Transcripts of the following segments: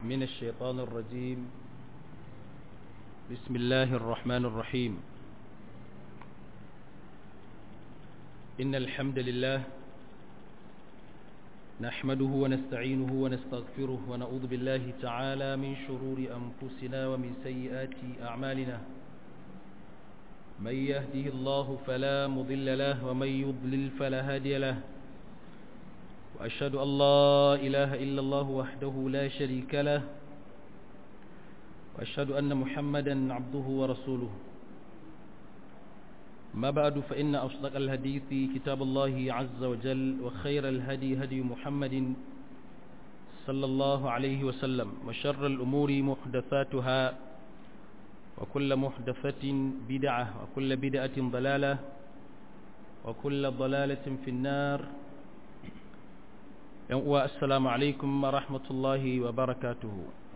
من الشيطان الرجيم بسم الله الرحمن الرحيم إن الحمد لله نحمده ونستعينه ونستغفره ونعوذ بالله تعالى من شرور أنفسنا ومن سيئات أعمالنا من يهده الله فلا مضل له ومن يضلل فلا هادي له وأشهد أن لا إله إلا الله وحده لا شريك له وأشهد أن محمدا عبده ورسوله ما بعد فإن أصدق الحديث كتاب الله عز وجل وخير الهدي هدي محمد صلى الله عليه وسلم وشر الأمور محدثاتها وكل محدثة بدعة وكل بدعة ضلالة وكل ضلالة في النار السلام عليكم ورحمة الله وبركاته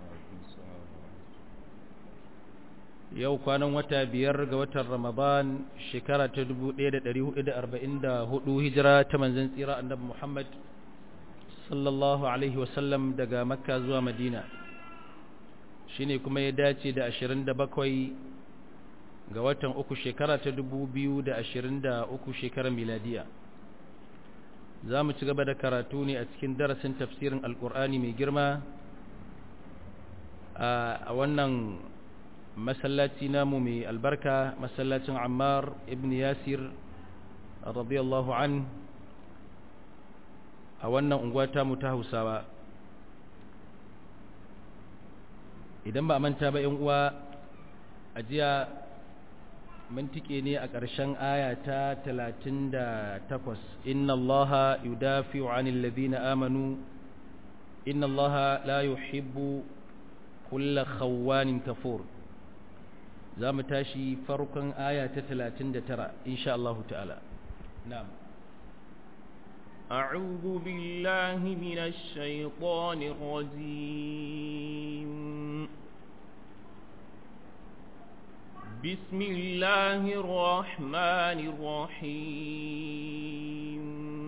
yau kwanan wata biyar ga watan ramadan shekara ta 1444 hijira ta manzan tsira annabi muhammad sallallahu alaihi wasallam daga makka zuwa madina shine kuma ya dace da 27 ga watan uku shekara ta 2023 shekarar miladiya za mu ci gaba da karatu ne a cikin darasin tafsirin alkur'ani mai girma a wannan masallaci namu mai albarka masallacin ammar ibn yasir radiyallahu an a wannan unguwa mu ta hausawa idan ba manta ba yan uwa a jiya mun tike ne a ƙarshen aya ta 38 inna allaha yudafi'u 'anil ladina amanu inna allaha la yuhibbu kulla khawanin kafur za mu tashi farkon aya ta 39 insha Allah ta'ala na'am أعوذ بالله من الشيطان الرجيم بسم الله الرحمن الرحيم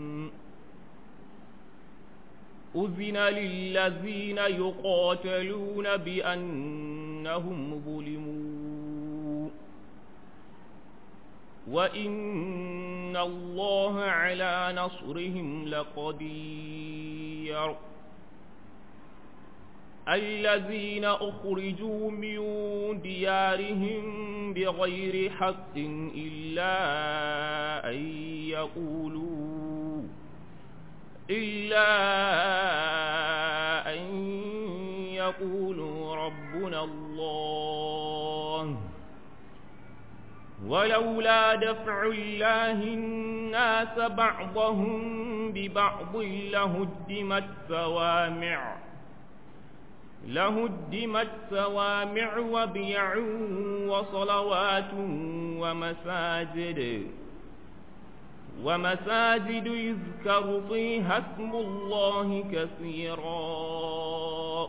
أذن للذين يقاتلون بأنهم ظلموا وإن الله على نصرهم لقدير الذين أخرجوا من ديارهم بغير حق إلا أن يقولوا إلا أن يقولوا ربنا الله ولولا دفع الله الناس بعضهم ببعض لهدمت صوامع لهدمت صوامع وبيع وصلوات ومساجد ومساجد يذكر فيها اسم الله كثيرا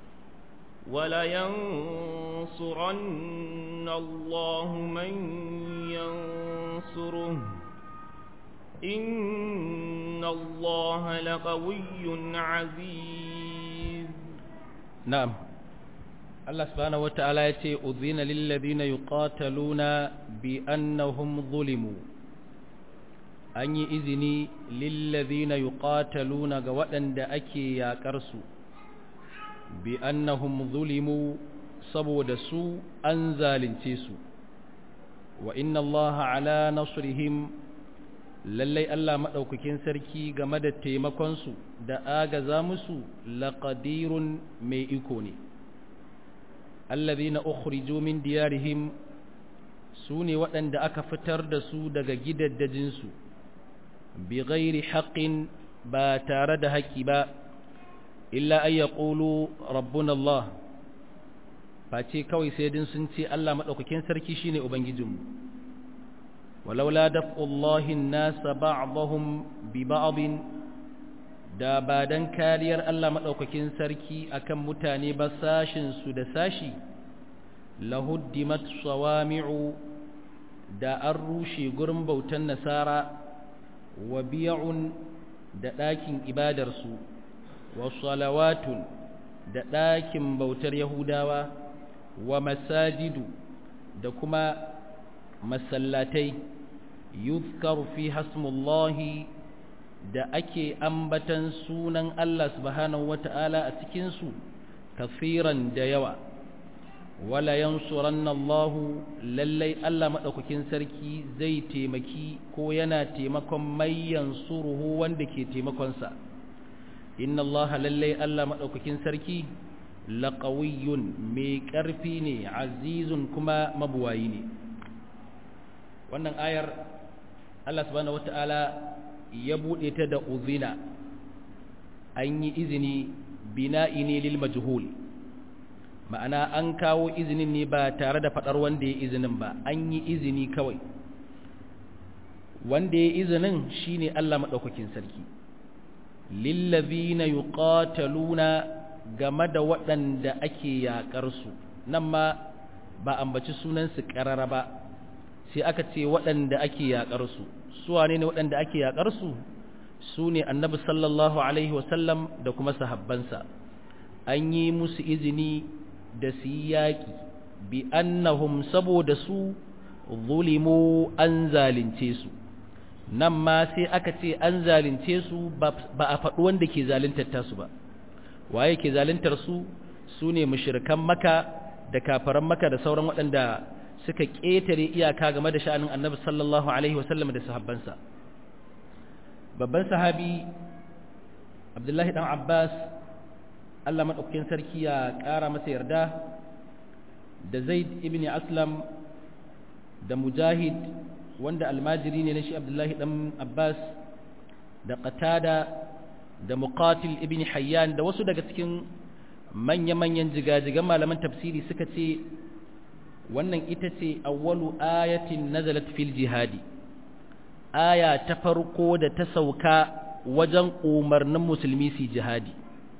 ولينصرن الله من ينصره إن الله لقوي عزيز نعم الله سبحانه وتعالى يتي أذين للذين يقاتلون بأنهم ظلموا an yi izini lillazina yuqataluna ga waɗanda ake yaƙar su bi annahum zulimu saboda su an zalunce su wa inna allaha ala nasrihim lallai Allah madaukakin sarki game da taimakon su da agaza musu laqadirun mai iko ne allazina ukhriju min diyarihim su ne waɗanda aka fitar da su daga gidaddajinsu بغير حق با تارد حق با إلا أن يقولوا ربنا الله face kawai sai din sun ce Allah madaukakin sarki shine ubangijinmu walaula daf'ullahi an-nasa ba'dahum bi ba'd da ba dan kariyar Allah madaukakin sarki akan mutane ba sashin su da sashi lahuddimat sawami'u da an rushe gurin bautan nasara wa biya'un da ɗakin ibadarsu wa salawatun da ɗakin bautar yahudawa wa masajidu da kuma masallatai yuzkaru fi hasmullahi da ake ambatan sunan Allah subhanahu wata'ala a cikinsu kafiran da yawa wala yansuranna Allah lallai Allah madaukakin sarki zai taimaki ko yana taimakon mai yansuruhu wanda ke taimakon sa inna Allah lallai Allah madaukakin sarki laqawiyyun mai karfi ne azizun kuma mabuwayi ne wannan ayar Allah subhanahu wataala ya bude ta da uzina an yi izini bina'i ne lil majhul ma'ana an kawo izinin ne ba tare da faɗar wanda ya izinin ba an yi izini kawai wanda ya izinin shine Allah maɗaukakin sarki lillazina yuqataluna game da waɗanda ake yaƙar su nan ma ba ambaci sunan su ƙarara ba sai aka ce waɗanda ake yaƙar su su wane ne waɗanda ake yaƙar su su ne annabi sallallahu alaihi wasallam da kuma sahabbansa an yi musu izini da su yi yaƙi bi annahum saboda su zulimu an zalunce su nan ma sai aka ce an zalunce su ba a faɗi wanda ke zaluntar tasu ba waye ke zaluntar su su ne mushrikan maka da kafaran maka da sauran waɗanda suka ƙetare iyaka game da sha'anin annabi sallallahu alaihi wasallam da sahabbansa babban sahabi abdullahi dan abbas Allah maɗaukakin sarki ya ƙara masa yarda da zaid ibn aslam da mujahid wanda almajiri ne na shi abdullahi ɗan abbas da qatada da muqatil ibn hayyan da wasu daga cikin manya-manyan jigajigan malaman tafsiri suka ce wannan ita ce awwalu ayatin nazalat fil jihadi aya ta farko da ta sauka wajen umarnin musulmi su jihadi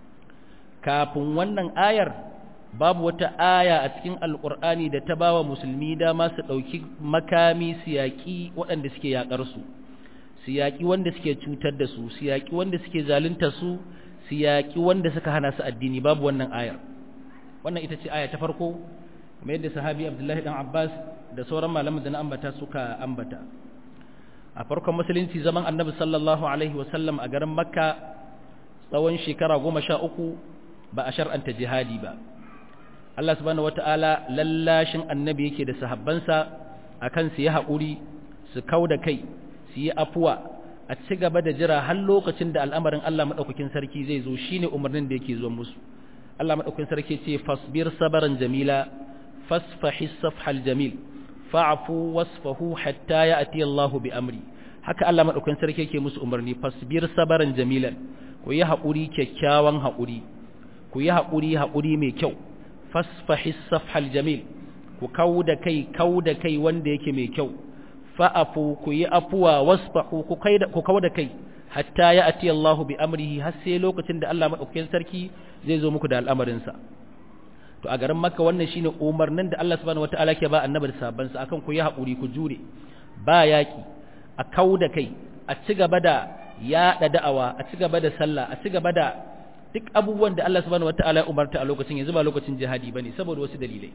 kafin wannan ayar babu wata aya a cikin alkur'ani da ta bawa musulmi dama su ɗauki makami su yaƙi waɗanda suke yaƙar su su yaƙi wanda suke cutar da su su yaƙi wanda suke zalunta su su yaƙi wanda suka hana su addini babu wannan ayar wannan ita ce aya ta farko kamar yadda sahabi abdullahi dan abbas da sauran malaman da na ambata suka ambata a farkon musulunci zaman annabi sallallahu alaihi wasallam a garin makka tsawon shekara goma sha uku ba a shar'anta jihadi ba Allah subhanahu wata'ala lallashin annabi yake da sahabbansa akan su yi haƙuri su kau da kai su yi afuwa a ci gaba da jira har lokacin da al'amarin Allah maɗaukakin sarki zai zo shine umarnin da yake zuwa musu Allah maɗaukakin sarki ce fasbir sabaran jamila fasfahi safhal jamil fa'fu wasfahu hatta ya'ti Allah bi amri haka Allah maɗaukakin sarki yake musu umarni fasbir sabaran jamilan ku yi haƙuri kyakkyawan haƙuri ku yi haƙuri haƙuri mai kyau fasfahi safhal jamil ku kau da kai kau da kai wanda yake mai kyau fa'afu ku yi afuwa wasfahu ku kau da kai hatta ya ati Allahu bi amrihi har sai lokacin da Allah madaukakin sarki zai zo muku da al'amarinsa to a garin makka wannan shine umarnin da Allah subhanahu wataala ke ba annabi da sahabbansa akan ku yi haƙuri ku jure ba yaki a kau da kai a ci gaba da yaɗa da'awa a ci gaba da sallah a ci gaba da duk abubuwan da Allah subhanahu wataala ya umarta a lokacin yanzu ba lokacin jihadi bane saboda wasu dalilai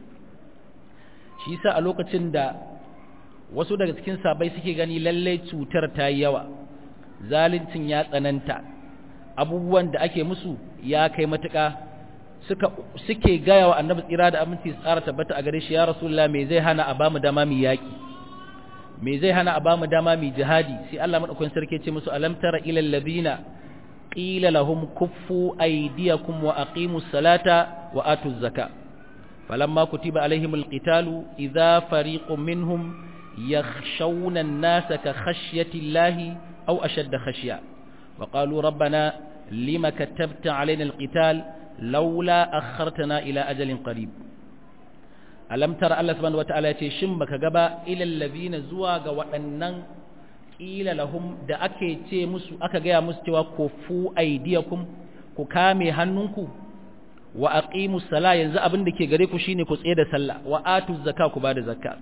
shi yasa a lokacin da wasu daga cikin sabai suke gani lalle cutar ta yi yawa zaluncin ya tsananta abubuwan da ake musu ya kai matuƙa suka suke gaya wa annabi tsira da aminci tsara tabbata a gare shi ya rasulullah me zai hana a bamu dama mu yaki me zai hana a bamu dama mu jihadi sai Allah madaukakin sarki ce musu alam tara ilal ladina qila lahum kuffu aydiyakum wa aqimus salata wa atuz zaka falamma kutiba alaihimul qitalu idza fariqun minhum yakhshawna an-nasa ka khashyati llahi aw ashadda khashya wa qalu rabbana lima katabta alaina al-qital laula akhartana ila ajalin qarib alam tara Allah subhanahu wataala yace shin baka gaba ilal ladina zuwa ga waɗannan qila lahum da ake ce musu aka gaya musu cewa kufu aydiyakum ku kame hannunku wa aqimus sala yanzu abin da ke gare ku shine ku tsaye da sallah wa atuz zakka ku bada zakka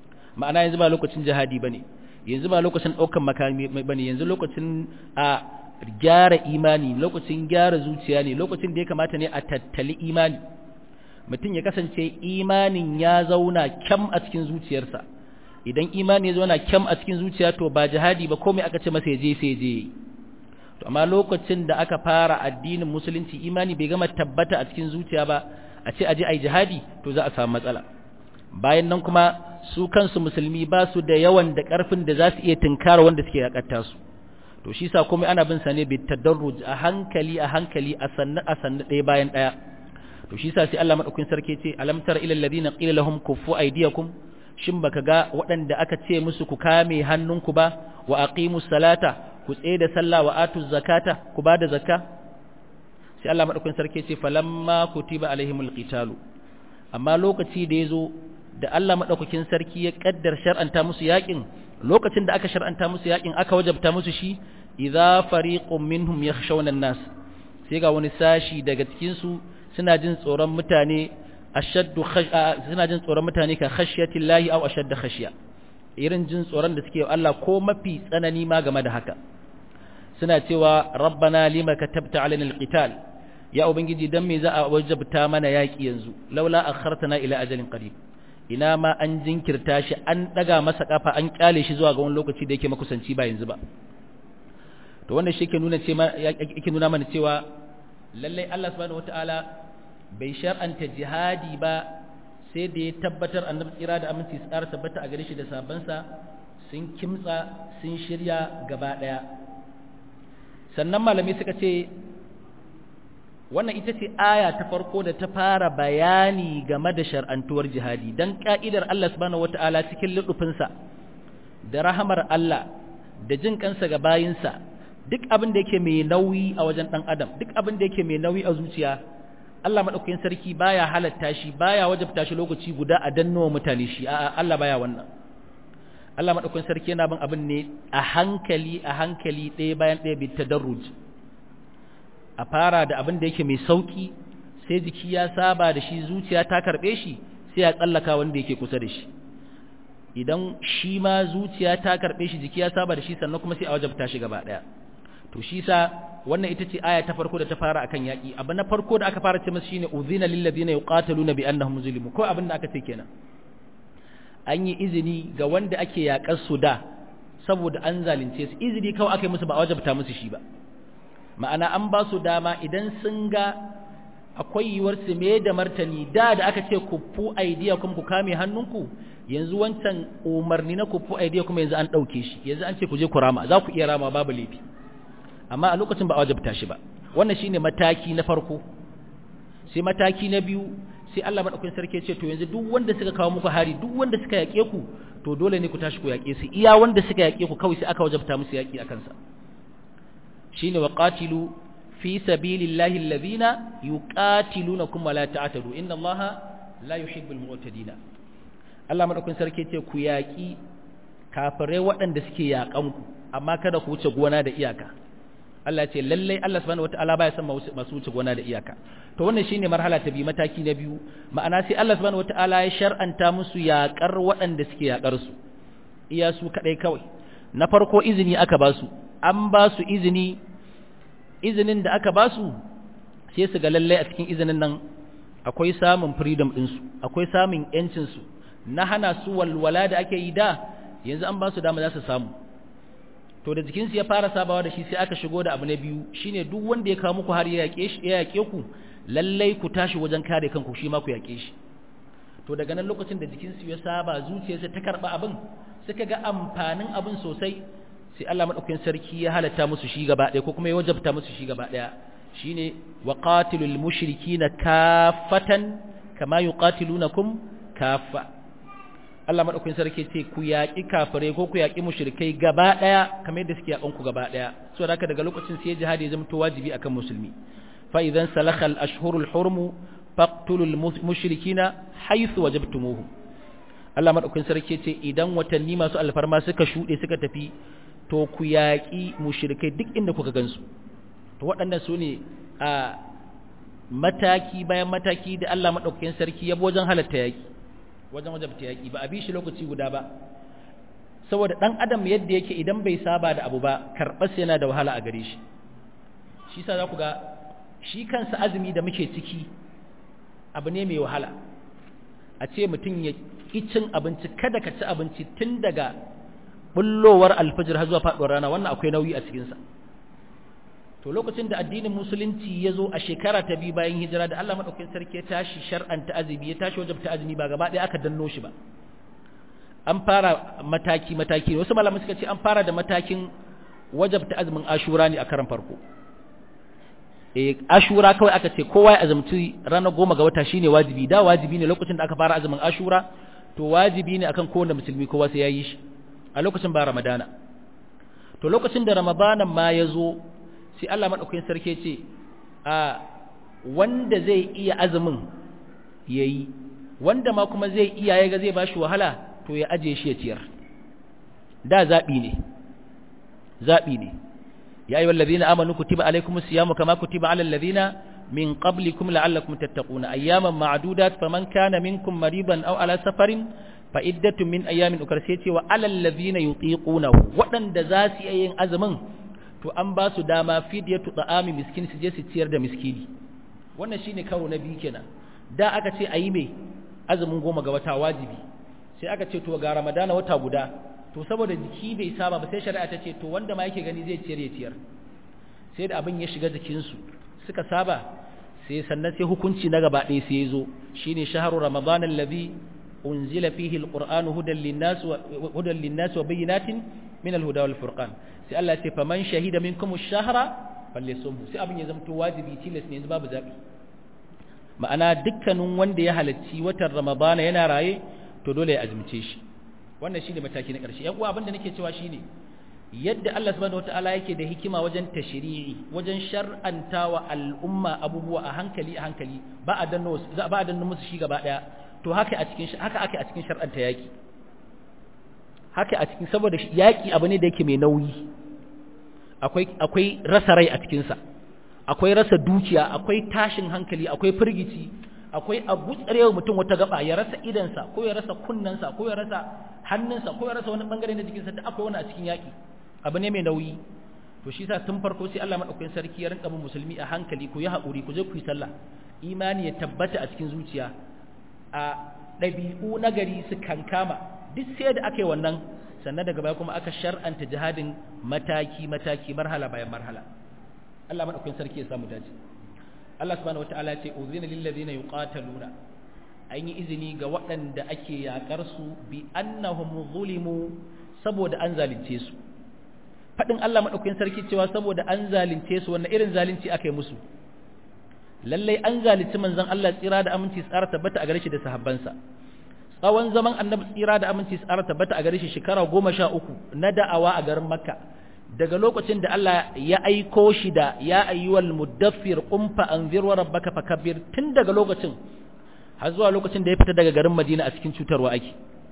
ma'ana yanzu ba lokacin jihadi bane yanzu ba lokacin daukan makami bane yanzu lokacin a gyara imani lokacin gyara zuciya ne lokacin da ya kamata ne a tattali imani mutum ya kasance imanin ya zauna kyam a cikin zuciyarsa idan imani ya zauna kyam a cikin zuciya to ba jihadi ba komai aka ce masa ya je sai ya je to amma lokacin da aka fara addinin musulunci imani bai gama tabbata a cikin zuciya ba a ce aje ai jihadi to za a samu matsala bayan nan kuma su kansu musulmi ba su da yawan da karfin da za su iya tunkara wanda suke yakatta su to shi sa komai ana bin sa ne bi tadarruj a hankali a hankali a sanna a sanna ɗaya bayan ɗaya to shi sa sai Allah madaukakin sarki ce alam tara ilal ladina qila lahum kuffu aydiyakum shin baka ga waɗanda aka ce musu ku kame hannunku ba wa aqimus salata ku tsaye da sallah wa atuz zakata ku ba da zakka sai Allah madaukakin sarki ce falamma kutiba alaihimul qitalu amma lokaci da yazo da Allah madaukakin sarki ya kaddar shar'anta musu yakin lokacin da aka shar'anta musu yakin aka wajabta musu shi idza fariqun minhum yakhshawna an-nas sai ga wani sashi daga cikin su suna jin tsoron mutane ashaddu suna jin tsoron mutane ka khashyati llahi aw ashadda khashya irin jin tsoron da suke Allah ko mafi tsanani ma game da haka suna cewa rabbana lima katabta alaina alqital ya ubangiji dan me za a wajabta mana yaki yanzu laula akhartana ila ajalin qarib ina ma an jinkirta shi an daga masa kafa an kyale shi zuwa ga wani lokaci da yake makusanci ba yanzu ba to wannan shi yake nuna cewa yake nuna mana cewa lalle Allah subhanahu wataala bai shar'anta jihadi ba sai da ya tabbatar annabi tsira da aminci su ƙara tabbata a gare shi da sabansa sun kimtsa sun shirya gaba ɗaya sannan malami suka ce wannan ita ce aya ta farko da ta fara bayani game da shar'antuwar jihadi don ka'idar Allah subhanahu wata'ala cikin luɗufinsa da rahamar Allah da jin kansa ga bayinsa duk abin da yake mai nauyi a wajen ɗan adam duk abin da yake mai nauyi a zuciya Allah maɗaukakin sarki baya halatta shi baya wajabta shi lokaci guda a dannowa mutane shi a'a Allah baya wannan Allah maɗaukakin sarki yana bin abin ne a hankali a hankali ɗaya bayan ɗaya bi tadarruj a fara da abin da yake mai sauki sai jiki ya saba da shi zuciya ta karɓe shi sai ya tsallaka wanda yake kusa da shi idan shi ma zuciya ta karɓe shi jiki ya saba da shi sannan kuma sai a wajabta shi gaba ɗaya to shi sa wannan ita ce aya ta farko da ta fara akan yaki abu na farko da aka fara ce masa shine uzina lil ladina yuqataluna bi annahum zulimu ko abin da aka ce kenan an yi izini ga wanda ake yakar su da saboda an zalunce su izini kawai aka yi musu ba wajabta musu shi ba ma'ana an ba su dama idan sun ga akwai yiwuwar su me da martani da da aka ce kuffu aidiyakum ku kame hannunku yanzu wancan umarni na kuffu aidiyakum yanzu an dauke shi yanzu an ce ku je ku rama za ku iya rama babu laifi amma a lokacin ba a wajabta shi ba wannan shine mataki na farko sai mataki na biyu sai Allah madaukakin sarki ce to yanzu duk wanda suka kawo muku hari duk wanda suka yake ku to dole ne ku tashi ku yake su iya wanda suka yake ku kawai sai aka wajabta musu yaki akan sa shine waqatilu fi sabilillahi alladhina yuqatilunakum wa la ta'tadu inna Allaha la yuhibbul mu'tadina Allah madaukakin sarki ce ku yaki kafirai waɗanda suke yakan ku amma kada ku wuce gona da iyaka Allah ce lallai Allah subhanahu wataala baya son masu wuce gona da iyaka to wannan shine marhala ta biyu mataki na biyu ma'ana sai Allah subhanahu wataala ya shar'anta musu yaƙar waɗanda suke yaƙar su iya su kadai kawai na farko izini aka ba su an ba su izini izinin da aka ba su sai su ga lallai a cikin izinin nan akwai samun freedom din su akwai samun yancin su na hana su walwala da ake yi da yanzu an ba su dama za su samu to da jikinsu ya fara sabawa da shi sai aka shigo da abu na biyu shine duk wanda ya kawo muku har ya yake shi ya yake ku lallai ku tashi wajen kare kanku shi ma ku yake shi to daga nan lokacin da jikinsu ya saba zuciyarsa ta karba abin suka ga amfanin abin sosai sai Allah madaukakin sarki ya halatta musu shi gaba ɗaya ko kuma ya wajabta musu shi gaba ɗaya shine waqatilul mushrikina kaffatan kama yuqatilunakum kaffa Allah madaukakin sarki ce ku yaƙi kafirai ko ku yaƙi mushrikai gaba ɗaya kamar yadda suke yaƙan ku gaba ɗaya so da haka daga lokacin sai jihadi ya zama to wajibi akan musulmi fa idan salakha al-ashhurul hurum faqtulul mushrikina haythu wajabtumuhu Allah madaukakin sarki ce idan watanni masu alfarma suka shuɗe suka tafi to ku yaƙi mushrikai duk inda kuka gansu to waɗannan su ne a mataki bayan mataki da Allah madaukakin sarki ya wajen halatta yaƙi wajen wajabta yaƙi ba a bi shi lokaci guda ba saboda ɗan adam yadda yake idan bai saba da abu ba karɓar yana da wahala a gare shi shi sa za ku ga shi kansa azumi da muke ciki abu ne mai wahala a ce mutum ya ƙi cin abinci kada ka ci abinci tun daga bullowar alfajir har zuwa faɗuwar rana wannan akwai nauyi a cikinsa to lokacin da addinin musulunci ya zo a shekara ta biyu bayan hijira da Allah maɗaukakin sarki ya tashi shar'anta azumi ya tashi wajabta azumi ba gaba ɗaya aka danno shi ba an fara mataki mataki wasu malamai suka ce an fara da matakin wajabta azumin ashura ne a karan farko eh ashura kawai aka ce kowa ya azumci ranar goma ga wata shine wajibi da wajibi ne lokacin da aka fara azumin ashura to wajibi ne akan kowanne musulmi kowa sai ya yi shi a lokacin ba ramadana to lokacin da ramadanan ma ya zo sai Allah maɗaukakin sarki ce a wanda zai iya azumin ya yi wanda ma kuma zai iya ya ga zai ba shi wahala to ya aje shi ya ciyar da zaɓi ne zaɓi ne ya yi wallazi na amanu kutiba alaikum siyamu kama kutiba alal ladina min qablikum la'allakum tattaquna ayyaman ma'dudat faman kana minkum mariban aw ala safarin fa iddatun min ayyamin ukar sai ce wa alal ladina yutiqunahu waɗanda za su yi yin azumin to an ba su dama fidyatu ta'ami miskin su je su ciyar da miskini wannan shine karo na biyu kenan da aka ce ayi me azumin goma ga wata wajibi sai aka ce to ga ramadana wata guda to saboda jiki bai saba ba sai shari'a ta ce to wanda ma yake gani zai ciyar ya ciyar sai da abin ya shiga jikin su suka saba sai sannan sai hukunci na gaba ɗaya sai ya zo shine shahru ramadan alladhi unzila fihi alqur'anu hudan lin-nas wa hudan lin-nas wa bayyinatin min al-huda wal furqan sai Allah ce faman shahida minkum ash-shahra falyasumhu sai abin ya zamto wajibi tilas ne yanzu babu zabi ma'ana dukkanin wanda ya halarci watan ramadana yana raye to dole ya azumce shi wannan shine mataki na ƙarshe yan uwa abin da nake cewa shine yadda Allah subhanahu wataala yake da hikima wajen tashri'i wajen shar'antawa al'umma abubuwa a hankali a hankali ba a danno ba a danno musu shi gaba daya to haka a cikin haka ake a cikin shar'anta yaki haka a cikin saboda yaƙi abu ne da yake mai nauyi akwai akwai rasa rai a cikinsa akwai rasa dukiya akwai tashin hankali akwai firgici akwai abu tsarewa mutum wata gaba ya rasa idansa ko ya rasa kunnensa ko ya rasa hannunsa ko ya rasa wani bangare na jikinsa da akwai wani a cikin yaƙi abu ne mai nauyi to shi sa tun farko sai Allah madaukakin sarki ya rinka bin musulmi a hankali ku yi haƙuri ku je ku yi sallah imani ya tabbata a cikin zuciya a ɗabi'u nagari su kankama duk sai da aka yi wannan sannan daga baya kuma aka shar'anta jihadin mataki-mataki marhala bayan marhala Allah maɗaukin sarki ya samu dace Allah subhanahu wata'ala ya ce uzina lil ladina yuqataluna an yi izini ga waɗanda ake yakar su bi annahum zulimu saboda an zalunce su fadin Allah maɗaukin sarki cewa saboda an zalunce su wannan irin zalunci aka yi musu lallai an zalunci manzon Allah tsira da aminci tsara tabbata a gare shi da sahabbansa tsawon zaman annabi tsira da aminci tsara tabbata a gare shi shekara goma sha uku na da'awa a garin makka daga lokacin da Allah ya aiko shi da ya ayyuwal muddaffir qumfa anzir wa rabbaka fakabbir tun daga lokacin har zuwa lokacin da ya fita daga garin Madina a cikin cutarwa ake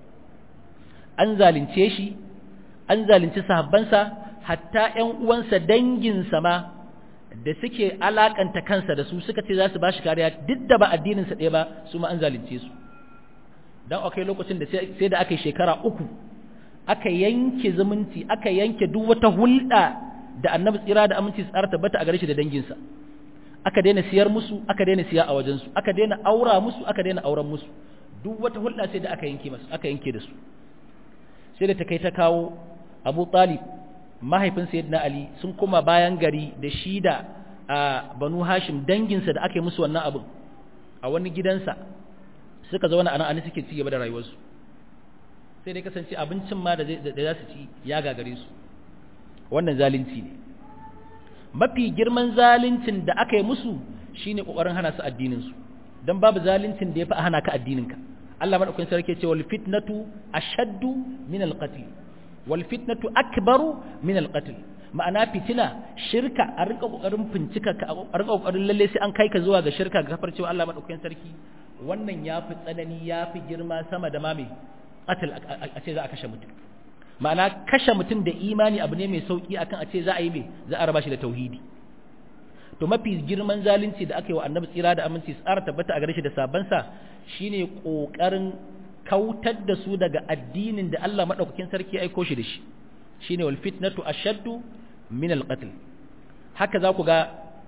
an zalunce shi an zalunci sahabbansa hatta ƴan uwansa danginsa ma da suke alakanta kansa da su suka ce za su ba shi kariya duk da ba addininsa ɗaya ba su ma an zalunce su don akwai lokacin da sai da aka yi shekara uku aka yanke zumunci aka yanke duk wata hulɗa da annabi tsira da aminci tsara tabbata a gare shi da danginsa aka daina siyar musu aka daina siya a wajensu aka daina aura musu aka daina auren musu duk wata hulɗa sai da aka yanke masu aka yanke da su sai da ta kai ta kawo abu talib mahaifin sayyidina ali sun koma bayan gari da shi da banu hashim danginsa da aka yi musu wannan abin a wani gidansa suka zauna a nan an suke ci gaba da rayuwarsu sai dai kasance abincin ma da za su ci ya gagare su wannan zalunci ne mafi girman zaluncin da aka yi musu shine kokarin hana su addinin su dan babu zaluncin da yafi a hana ka addinin ka Allah madaukakin sarki ce wal fitnatu ashaddu min al qatl wal fitnatu akbaru min al qatl ma'ana fitina shirka a rinka kokarin fincika ka a rinka kokarin lalle sai an kai ka zuwa ga shirka ga kafar cewa Allah madaukakin sarki wannan yafi tsanani yafi girma sama da mame qatl a ce za a kashe mutum ma'ana kashe mutum da imani abu ne mai sauki akan a ce za a yi mai za a raba shi da tauhidi to mafi girman zalunci da aka yi wa annabi tsira da aminci tsara tabbata a gare shi da sabansa shine kokarin kautar da su daga addinin da Allah madaukakin sarki ya aiko shi da shi shine wal fitnatu ashaddu min al qatl haka za ku ga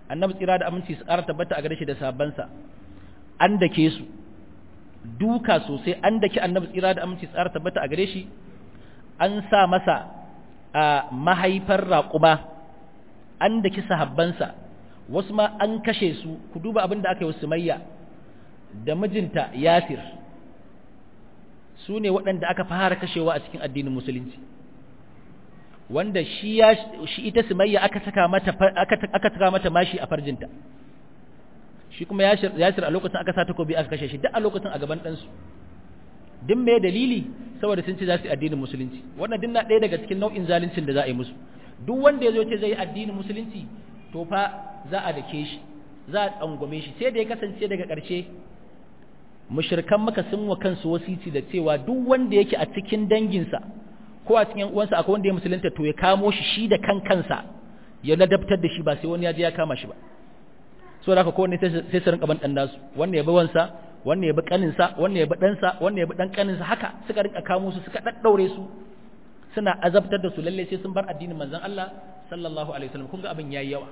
annabi tsira da aminci su ƙara tabbata a gare shi da sabansa an dake su duka sosai an dake annabi tsira da aminci su ƙara tabbata a gare shi an sa masa a mahaifar raƙuma an daki sahabbansa wasu ma an kashe su ku duba abin da aka yi wa sumayya da mijinta yasir su ne waɗanda aka fara kashewa a cikin addinin musulunci wanda shi ya shi ita sumayya aka saka mata aka aka saka mata mashi a farjinta shi kuma yasir yasir a lokacin aka sa takobi aka kashe shi duk a lokacin a gaban ɗansu duk me dalili saboda sun ce za su yi addinin musulunci wannan din na ɗaya daga cikin nau'in zaluncin da za a yi musu duk wanda ya zo ce zai yi addinin musulunci to fa za a dake shi za a tsangwame shi sai da ya kasance daga ƙarshe mushrikan maka sun wa kansu wasici da cewa duk wanda yake a cikin danginsa ko a cikin uwansa akwai wanda ya musulunta to ya kamo shi shi da kan kansa ya ladabtar da shi ba sai wani ya je ya kama shi ba so da haka kowanne sai su rinka ban dan nasu wannan ya bi wansa wannan ya bi kaninsa wannan ya bi ɗansa wannan ya bi ɗan kaninsa haka suka rinka kamo su suka daddaure su suna azabtar da su lalle sai sun bar addinin manzon Allah sallallahu alaihi wasallam kun ga abin yayi yawa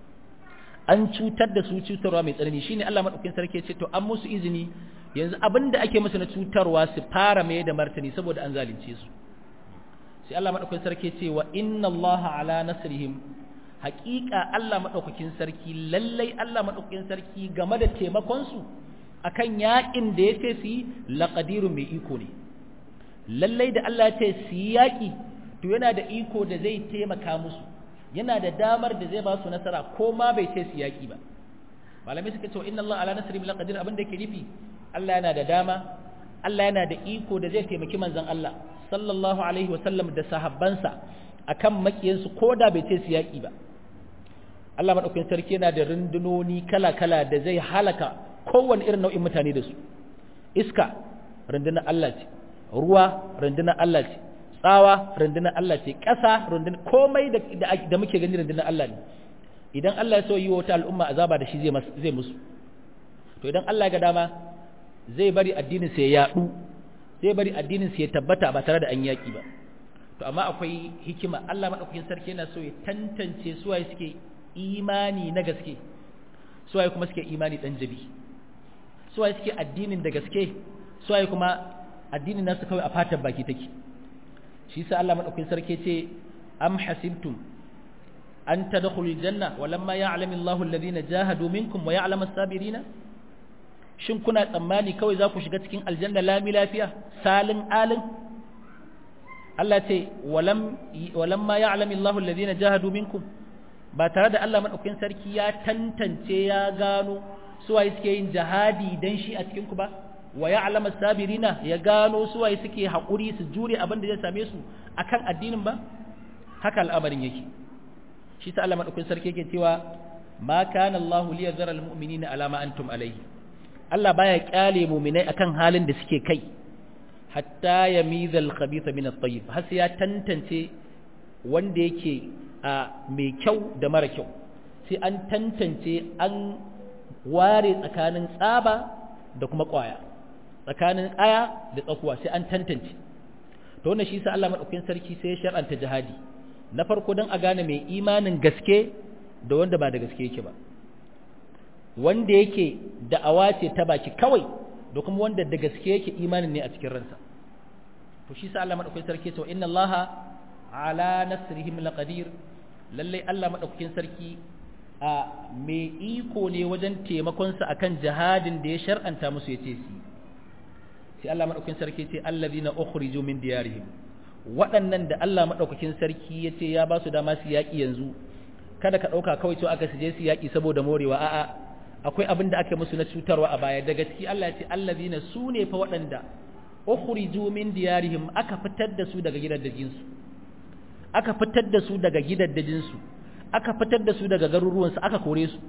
an cutar da su cutarwa mai tsanani shine Allah madaukakin sarki ya ce to an musu izini yanzu abin da ake musu na cutarwa su fara mai da martani saboda an zalunce su sai Allah madaukakin sarki ya ce wa inna Allah ala nasrihim haƙiƙa Allah madaukakin sarki lallai Allah madaukakin sarki game da taimakon su akan yaƙin da ya ce su yi laqadirun mai iko ne lallai da Allah ya ce su yi yaƙi to yana da iko da zai taimaka musu yana da damar da zai ba su nasara ko ma bai ce su yaƙi ba malamai suka ce inna Allah ala nasri bil qadir abin da yake nufi Allah yana da dama Allah yana da iko da zai taimaki manzon Allah sallallahu alaihi wa sallam da sahabbansa akan makiyansu ko da bai ce su yaƙi ba Allah madaukakin sarki yana da rundunoni kala-kala da zai halaka kowane irin nau'in mutane da su iska rundunar Allah ce ruwa rundunar Allah ce tsawa rundunar Allah ce ƙasa rundunar komai da muke gani rundunar Allah ne idan Allah ya so yi wata al'umma azaba da shi zai musu to idan Allah ga dama zai bari addinin sa ya yadu zai bari addinin sa ya tabbata ba tare da an yaki ba to amma akwai hikima Allah madaukakin sarki yana so ya tantance suwaye suke imani na gaske suwaye kuma suke imani dan jabi suwaye suke addinin da gaske suwaye kuma addinin nasu kawai a fatan baki take shi sa Allah madaukakin sarki ce am hasibtum an tadkhulul janna walamma ya'lamu Allahu alladhina jahadu minkum wa ya'lamu as-sabirina shin kuna tsammani kawai za ku shiga cikin aljanna lami lafiya salin alin Allah ce walam walamma ya'lamu Allahu alladhina jahadu minkum ba tare da Allah madaukakin sarki ya tantance ya gano suwaye suke yin jihadi dan shi a cikin ku ba wa ya'lamu sabirina ya gano su waye suke hakuri su jure abin da zai same su akan addinin ba haka al'amarin yake shi sa Allah madaukakin sarki yake cewa ma kana Allahu liyadhara almu'minina ala ma antum alayhi Allah baya kyale mu'minai akan halin da suke kai hatta yamiza al-khabitha min at-tayyib har sai ya tantance wanda yake a mai kyau da mara kyau sai an tantance an ware tsakanin tsaba da kuma kwaya tsakanin aya da tsakuwa sai an tantance to wannan shi sa Allah madaukakin sarki sai ya shar'anta jihadi na farko dan a gane mai imanin gaske da wanda ba da gaske yake ba wanda yake da'awa ce ta baki kawai da kuma wanda da gaske yake imanin ne a cikin ransa to shi sa Allah madaukakin sarki to inna Allaha ala nasrihim laqadir lalle Allah madaukakin sarki a mai iko ne wajen taimakon sa akan jihadin da ya shar'anta musu yace su sai Allah madaukakin sarki ce allazina ukhriju min diyarihim waɗannan da Allah madaukakin sarki yace ya ba su dama su yaki yanzu kada ka dauka kawai to aka suje su yaki saboda morewa a'a akwai abin da aka musu na cutarwa a baya daga ciki Allah ya ce allazina sune fa waɗanda ukhriju min diyarihim aka fitar da su daga gidaddajin su aka fitar da su daga gidaddajin su aka fitar da su daga garuruwan su aka kore su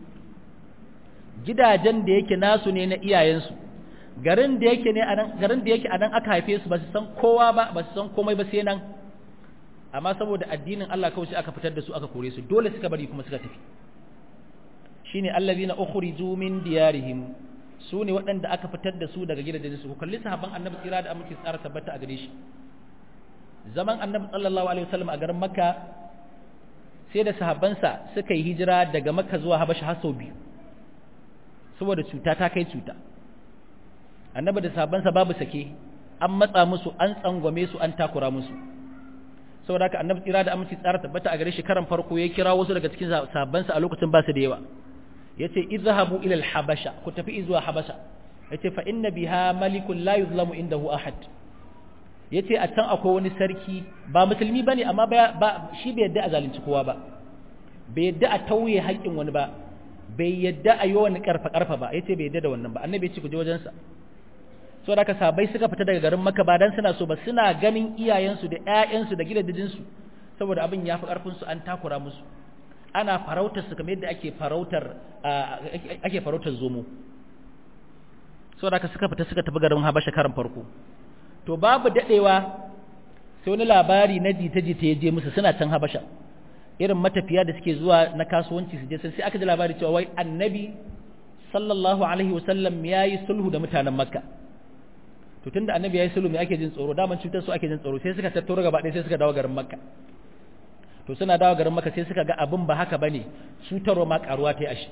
gidajen da yake nasu ne na iyayensu garin da yake ne anan garin da yake anan aka haife su ba su san kowa ba ba su san komai ba sai nan amma saboda addinin Allah kawai sai aka fitar da su aka kore su dole suka bari kuma suka tafi shine allazina ukhriju min diyarihim su ne waɗanda aka fitar da su daga gidajen su ku kalli sahabban annabi tsira da aminci tsara tabbata a gare shi zaman annabi sallallahu alaihi wasallam a garin makka sai da sahabbansa suka yi hijira daga makka zuwa habasha har sau biyu saboda cuta ta kai cuta annabi da sahabbansa babu sake an matsa musu an tsangwame su an takura musu saboda haka annabi tsira da aminci tsara tabbata a gare shi karan farko ya kira wasu daga cikin sahabbansa a lokacin ba su da yawa yace idhahabu ila al-habasha ku tafi zuwa habasha yace fa inna biha malikun la yuzlamu indahu ahad yace a can akwai wani sarki ba musulmi bane amma ba shi bai yadda a zalunci kowa ba bai yadda a tauye haƙƙin wani ba bai yadda a yi wani karfa karfa ba yace bai yadda da wannan ba annabi ya ce ku je wajen sa so da ka sabai suka fita daga garin Makka ba dan suna so ba suna ganin iyayensu da ƴaƴansu da gidajen su saboda abin ya fi karfin su an takura musu ana farautar su kamar yadda ake farautar ake farautar zomo so da ka suka fita suka tafi garin Habasha karan farko to babu dadewa sai wani labari na jita-jita ya je musu suna can Habasha irin matafiya da suke zuwa na kasuwanci su je sai aka ji labari cewa wai annabi sallallahu alaihi wasallam yayi sulhu da mutanen Makka to tunda annabi yayi sulhu me ake jin tsoro daman cutar su ake jin tsoro sai suka tattaro gaba ɗaya sai suka dawo garin Makka to suna dawo garin Makka sai suka ga abin ba haka bane cutarwa ma karuwa ta yi ashi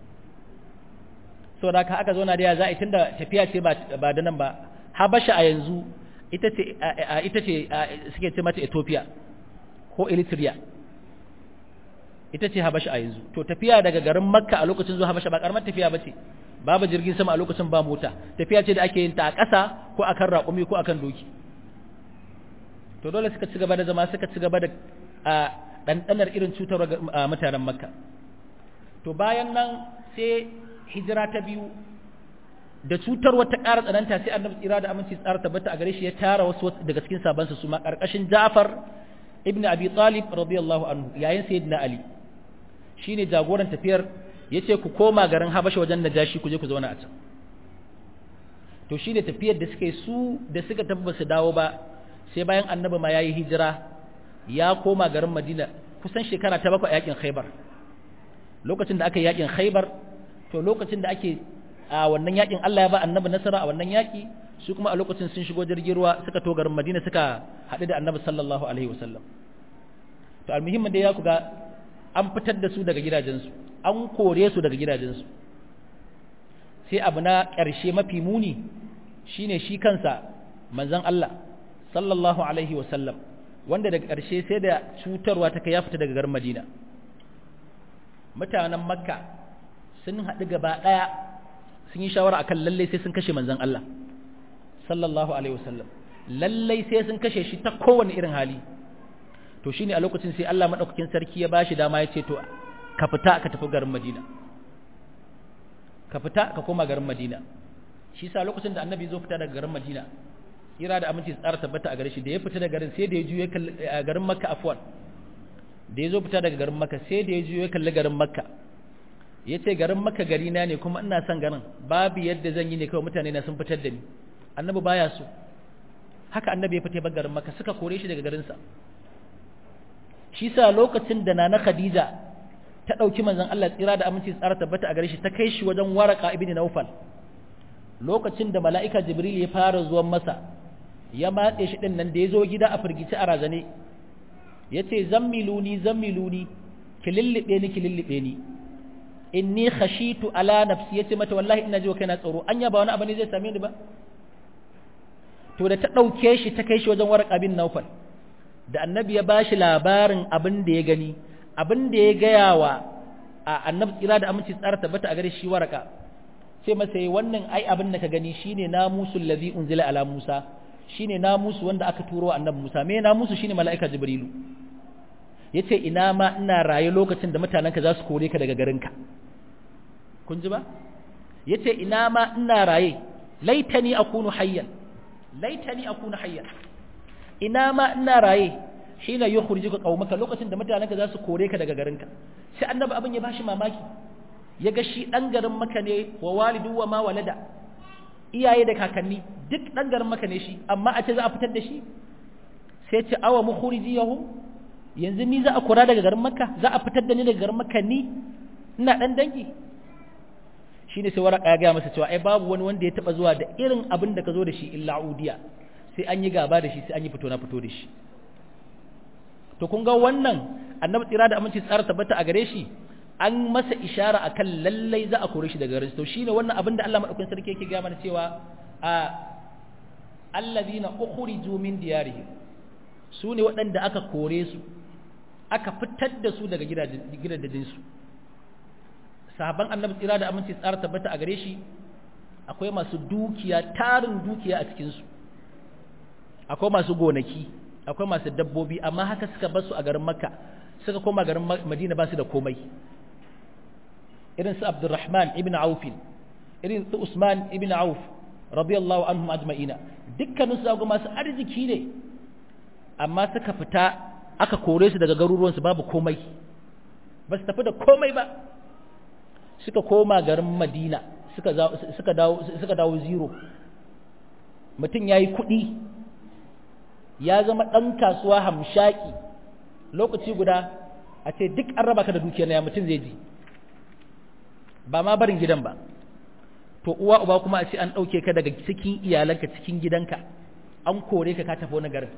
so da aka zo na da ya za a tunda tafiya ce ba da nan ba habasha a yanzu ita ce ita ce suke ce mata Ethiopia ko Eritrea ita ce habasha a yanzu to tafiya daga garin Makka a lokacin zuwa habasha ba karamar tafiya bace babu jirgin sama a lokacin ba mota tafiya ce da ake yin ta a ƙasa ko akan raƙumi ko akan doki to dole suka ci gaba da zama suka ci gaba da ɗanɗanar irin cutar mutanen Makka to bayan nan sai hijira ta biyu da cutar wata ƙara tsananta sai annabi tsira da aminci tsara tabbata a gare shi ya tara wasu daga cikin sabansa su ma ƙarƙashin Ja'far ibn Abi Talib radiyallahu anhu yayin sayyidina Ali shine jagoran tafiyar yace ku koma garin Habasha wajen Najashi ku je ku zauna a can to shine tafiyar da suka su da suka tafi ba su dawo ba sai bayan annabi ma yayi hijira ya koma garin Madina kusan shekara ta bakwai yakin Khaibar lokacin da aka yi yakin Khaibar to lokacin da ake a wannan yakin Allah ya ba annabi nasara a wannan yaki su kuma a lokacin sun shigo jirgin ruwa suka to garin Madina suka haɗu da annabi sallallahu alaihi wasallam to almuhimmin da ya kuga an fitar da su daga gidajensu an kore su daga gidajensu sai abu na ƙarshe mafi muni shine shi kansa manzon Allah sallallahu alaihi wasallam wanda daga ƙarshe sai da cutarwa ta kai ya fita daga garin Madina mutanen Makka sun haɗu gaba ɗaya sun yi shawara akan lalle sai sun kashe manzon Allah sallallahu alaihi wasallam lalle sai sun kashe shi ta kowane irin hali to shine a lokacin sai Allah madaukakin sarki ya bashi dama ya ce to ka fita ka tafi garin Madina ka fita ka koma garin Madina shi sa lokacin da annabi zo fita daga garin Madina ira da aminci tsara tabbata a gare shi da ya fita daga garin sai da ya juye garin Makka afwan da ya zo fita daga garin Makka sai da ya juye kalli garin Makka ya ce garin maka gari na ne kuma ina son garin babu yadda zan yi ne kawai mutane na sun fitar da ni annabi baya so haka annabi ya fita garin maka suka kore shi daga garinsa shi sa lokacin da nana khadija ta ɗauki manzon Allah tsira da aminci tsara tabbata a gare shi ta kai shi wajen waraka ibn naufal lokacin da mala'ika jibril ya fara zuwan masa ya matse shi din nan da ya zo gida a firgici a razane ya ce zammiluni zammiluni ki lullube ni ki lullube ni inni khashitu ala nafsi yace mata wallahi ina jiwa kaina tsoro anya ba wani abu ne zai same ni ba to da ta dauke shi ta kai shi wajen warqa bin naufal da annabi ya bashi labarin abin da ya gani abin da ya gaya wa annabi tsira da aminci tsara tabbata a gare shi waraka sai masa wannan ai abin da ka gani shine namusul ladhi unzila ala Musa shine namusu wanda aka turo wa annabi Musa me namusu shine mala'ika jibrilu yace ina ma ina raye lokacin da mutanenka za su kore ka daga garinka kun ji ba yace ina ma ina raye laitani akunu hayyan laitani akunu hayyan ina ma ina raye hina yukhrijuka qaumaka lokacin da mutanenka za su kore ka daga garinka sai annabi abin ya bashi mamaki ya ga shi dan garin maka ne wa walidu wa ma walada iyaye da kakanni duk dan garin maka ne shi amma a ce za a fitar da shi sai ce awa mukhrijiyahum yanzu ni za a kura daga garin makka za a fitar da ni daga garin makka ni ina dan dangi shine sai waraka ya ga masa cewa ai babu wani wanda ya taba zuwa da irin abin da ka zo da shi illa udiya sai an yi gaba da shi sai an yi fito na fito da shi to kun ga wannan annabi tsira da aminci tsara tabbata a gare shi an masa ishara akan lallai za a kore shi daga garin to shine wannan abin da Allah madaukakin sarki yake gaya mana cewa a allazina ukhriju min diyarihim su ne waɗanda aka kore su aka fitar da su daga gidajen su sahaban annabi tsira da aminci tsara tabbata a gare shi akwai masu dukiya tarin dukiya a cikin su akwai masu gonaki akwai masu dabbobi amma haka suka bar su a garin makka suka koma garin madina ba su da komai irin su abdurrahman ibn auf irin su usman ibn auf radiyallahu anhum ajma'ina dukkanin su ga masu arziki ne amma suka fita aka kore su daga garuruwan su babu komai ba su tafi da komai ba suka koma garin madina suka suka dawo suka dawo zero mutum yayi kuɗi ya zama ɗan kasuwa hamshaki lokaci guda a ce duk an raba ka da dukiyar ya mutum zai ji ba ma barin gidan ba to uwa uba kuma a ce an ɗauke ka daga cikin iyalanka cikin gidanka an kore ka ka tafi wani garin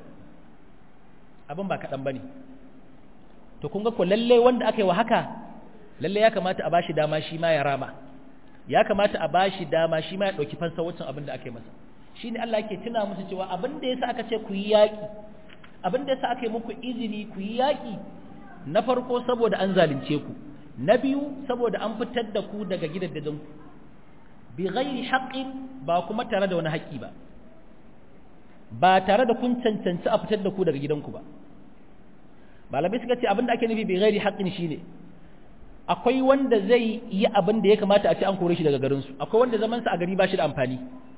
abin ba kaɗan ba ne to kun ga ko lalle wanda aka yi wa haka lalle ya kamata a ba shi dama shi ma ya rama ya kamata a ba shi dama shi ma ya ɗauki fansa wancan abin da aka yi masa shi ne Allah ke tuna musu cewa abin da ya sa aka ce ku yi yaƙi abin da ya sa aka yi muku izini ku yi yaƙi na farko saboda an zalunce ku na biyu saboda an fitar da ku daga gidajen ku bi ghairi haqqin ba kuma tare da wani haƙƙi ba ba tare da kun cancanci a fitar da ku daga gidanku ba malamai suka ce abin da ake nufi bi ghairi haqqin shine akwai wanda zai yi abin da ya kamata a ce an kore shi daga garinsu akwai wanda zamansa a gari ba shi da amfani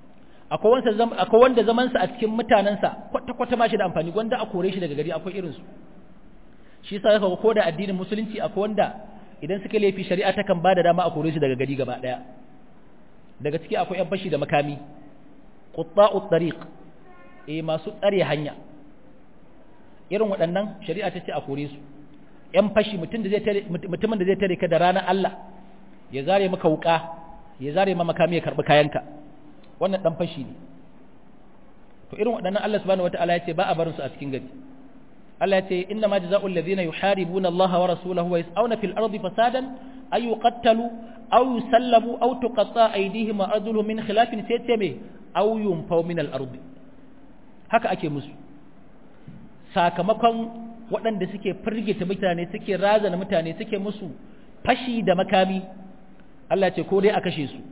akwai wanda zamansa a cikin mutanensa kwata-kwata ba shi da amfani wanda a kore shi daga gari akwai irinsu shi sa yaka ko da addinin musulunci akwai wanda idan suka laifi shari'a ta kan ba da dama a kore shi daga gari gaba ɗaya daga ciki akwai yan fashi da makami qutta'ut tariq eh masu tsare hanya irin waɗannan shari'a ta ce a kore su yan fashi mutumin da zai tare ka da ranar Allah ya zare maka wuka ya zare ma makami ya karbi kayanka wannan dan fashi ne to irin waɗannan Allah subhanahu wataala ya ce ba a barin su a cikin gari Allah ya ce inna ma jazaa'ul ladina yuharibuna Allah wa rasulahu wa yas'una fil ardi fasadan ay yuqattalu aw yusallabu aw tuqatta aydihim wa arjuluhum min khilafin sai ce me aw yunfaw min al ardi haka ake musu sakamakon waɗanda suke firgita mutane suke razana mutane suke musu fashi da makami Allah ce ko dai a kashe su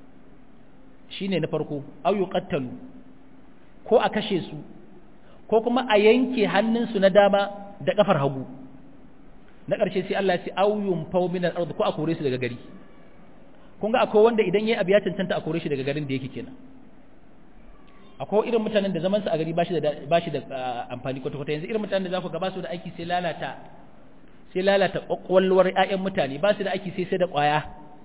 shine na farko au yuqattalu ko a kashe su ko kuma a yanke hannunsu na dama da kafar hagu na ƙarshe sai Allah ya ce au yunfau min al-ard ko a kore su daga gari kun ga akwai wanda idan yayi abu ya cancanta a kore shi daga garin da yake kenan akwai irin mutanen da zaman su a gari ba shi da ba shi da amfani kwata kwata yanzu irin mutanen da za ku ga ba su da aiki sai lalata sai lalata kwakwalwar ƴaƴan mutane ba su da aiki sai sai da ƙwaya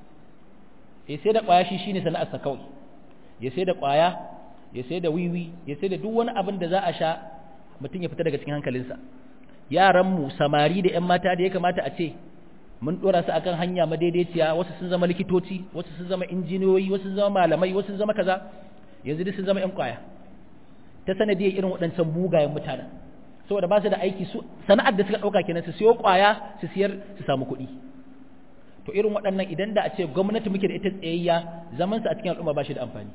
eh sai da ƙwaya shi shine sana'arsa kawai ya sai da ƙwaya ya sai da wiwi ya sai da duk wani abin da za a sha mutum ya fita daga cikin hankalinsa yaranmu samari da 'yan mata da ya kamata a ce mun ɗora su akan hanya madaidaiciya wasu sun zama likitoci wasu sun zama injiniyoyi wasu sun zama malamai wasu sun zama kaza yanzu duk sun zama 'yan ƙwaya ta sanadiyar irin waɗancan mugayen mutanen saboda ba su da aiki su sana'ar da suka ɗauka kenan su siyo ƙwaya su siyar su samu kuɗi to irin waɗannan idan da a ce gwamnati muke da ita tsayayya zaman su a cikin al'umma ba shi da amfani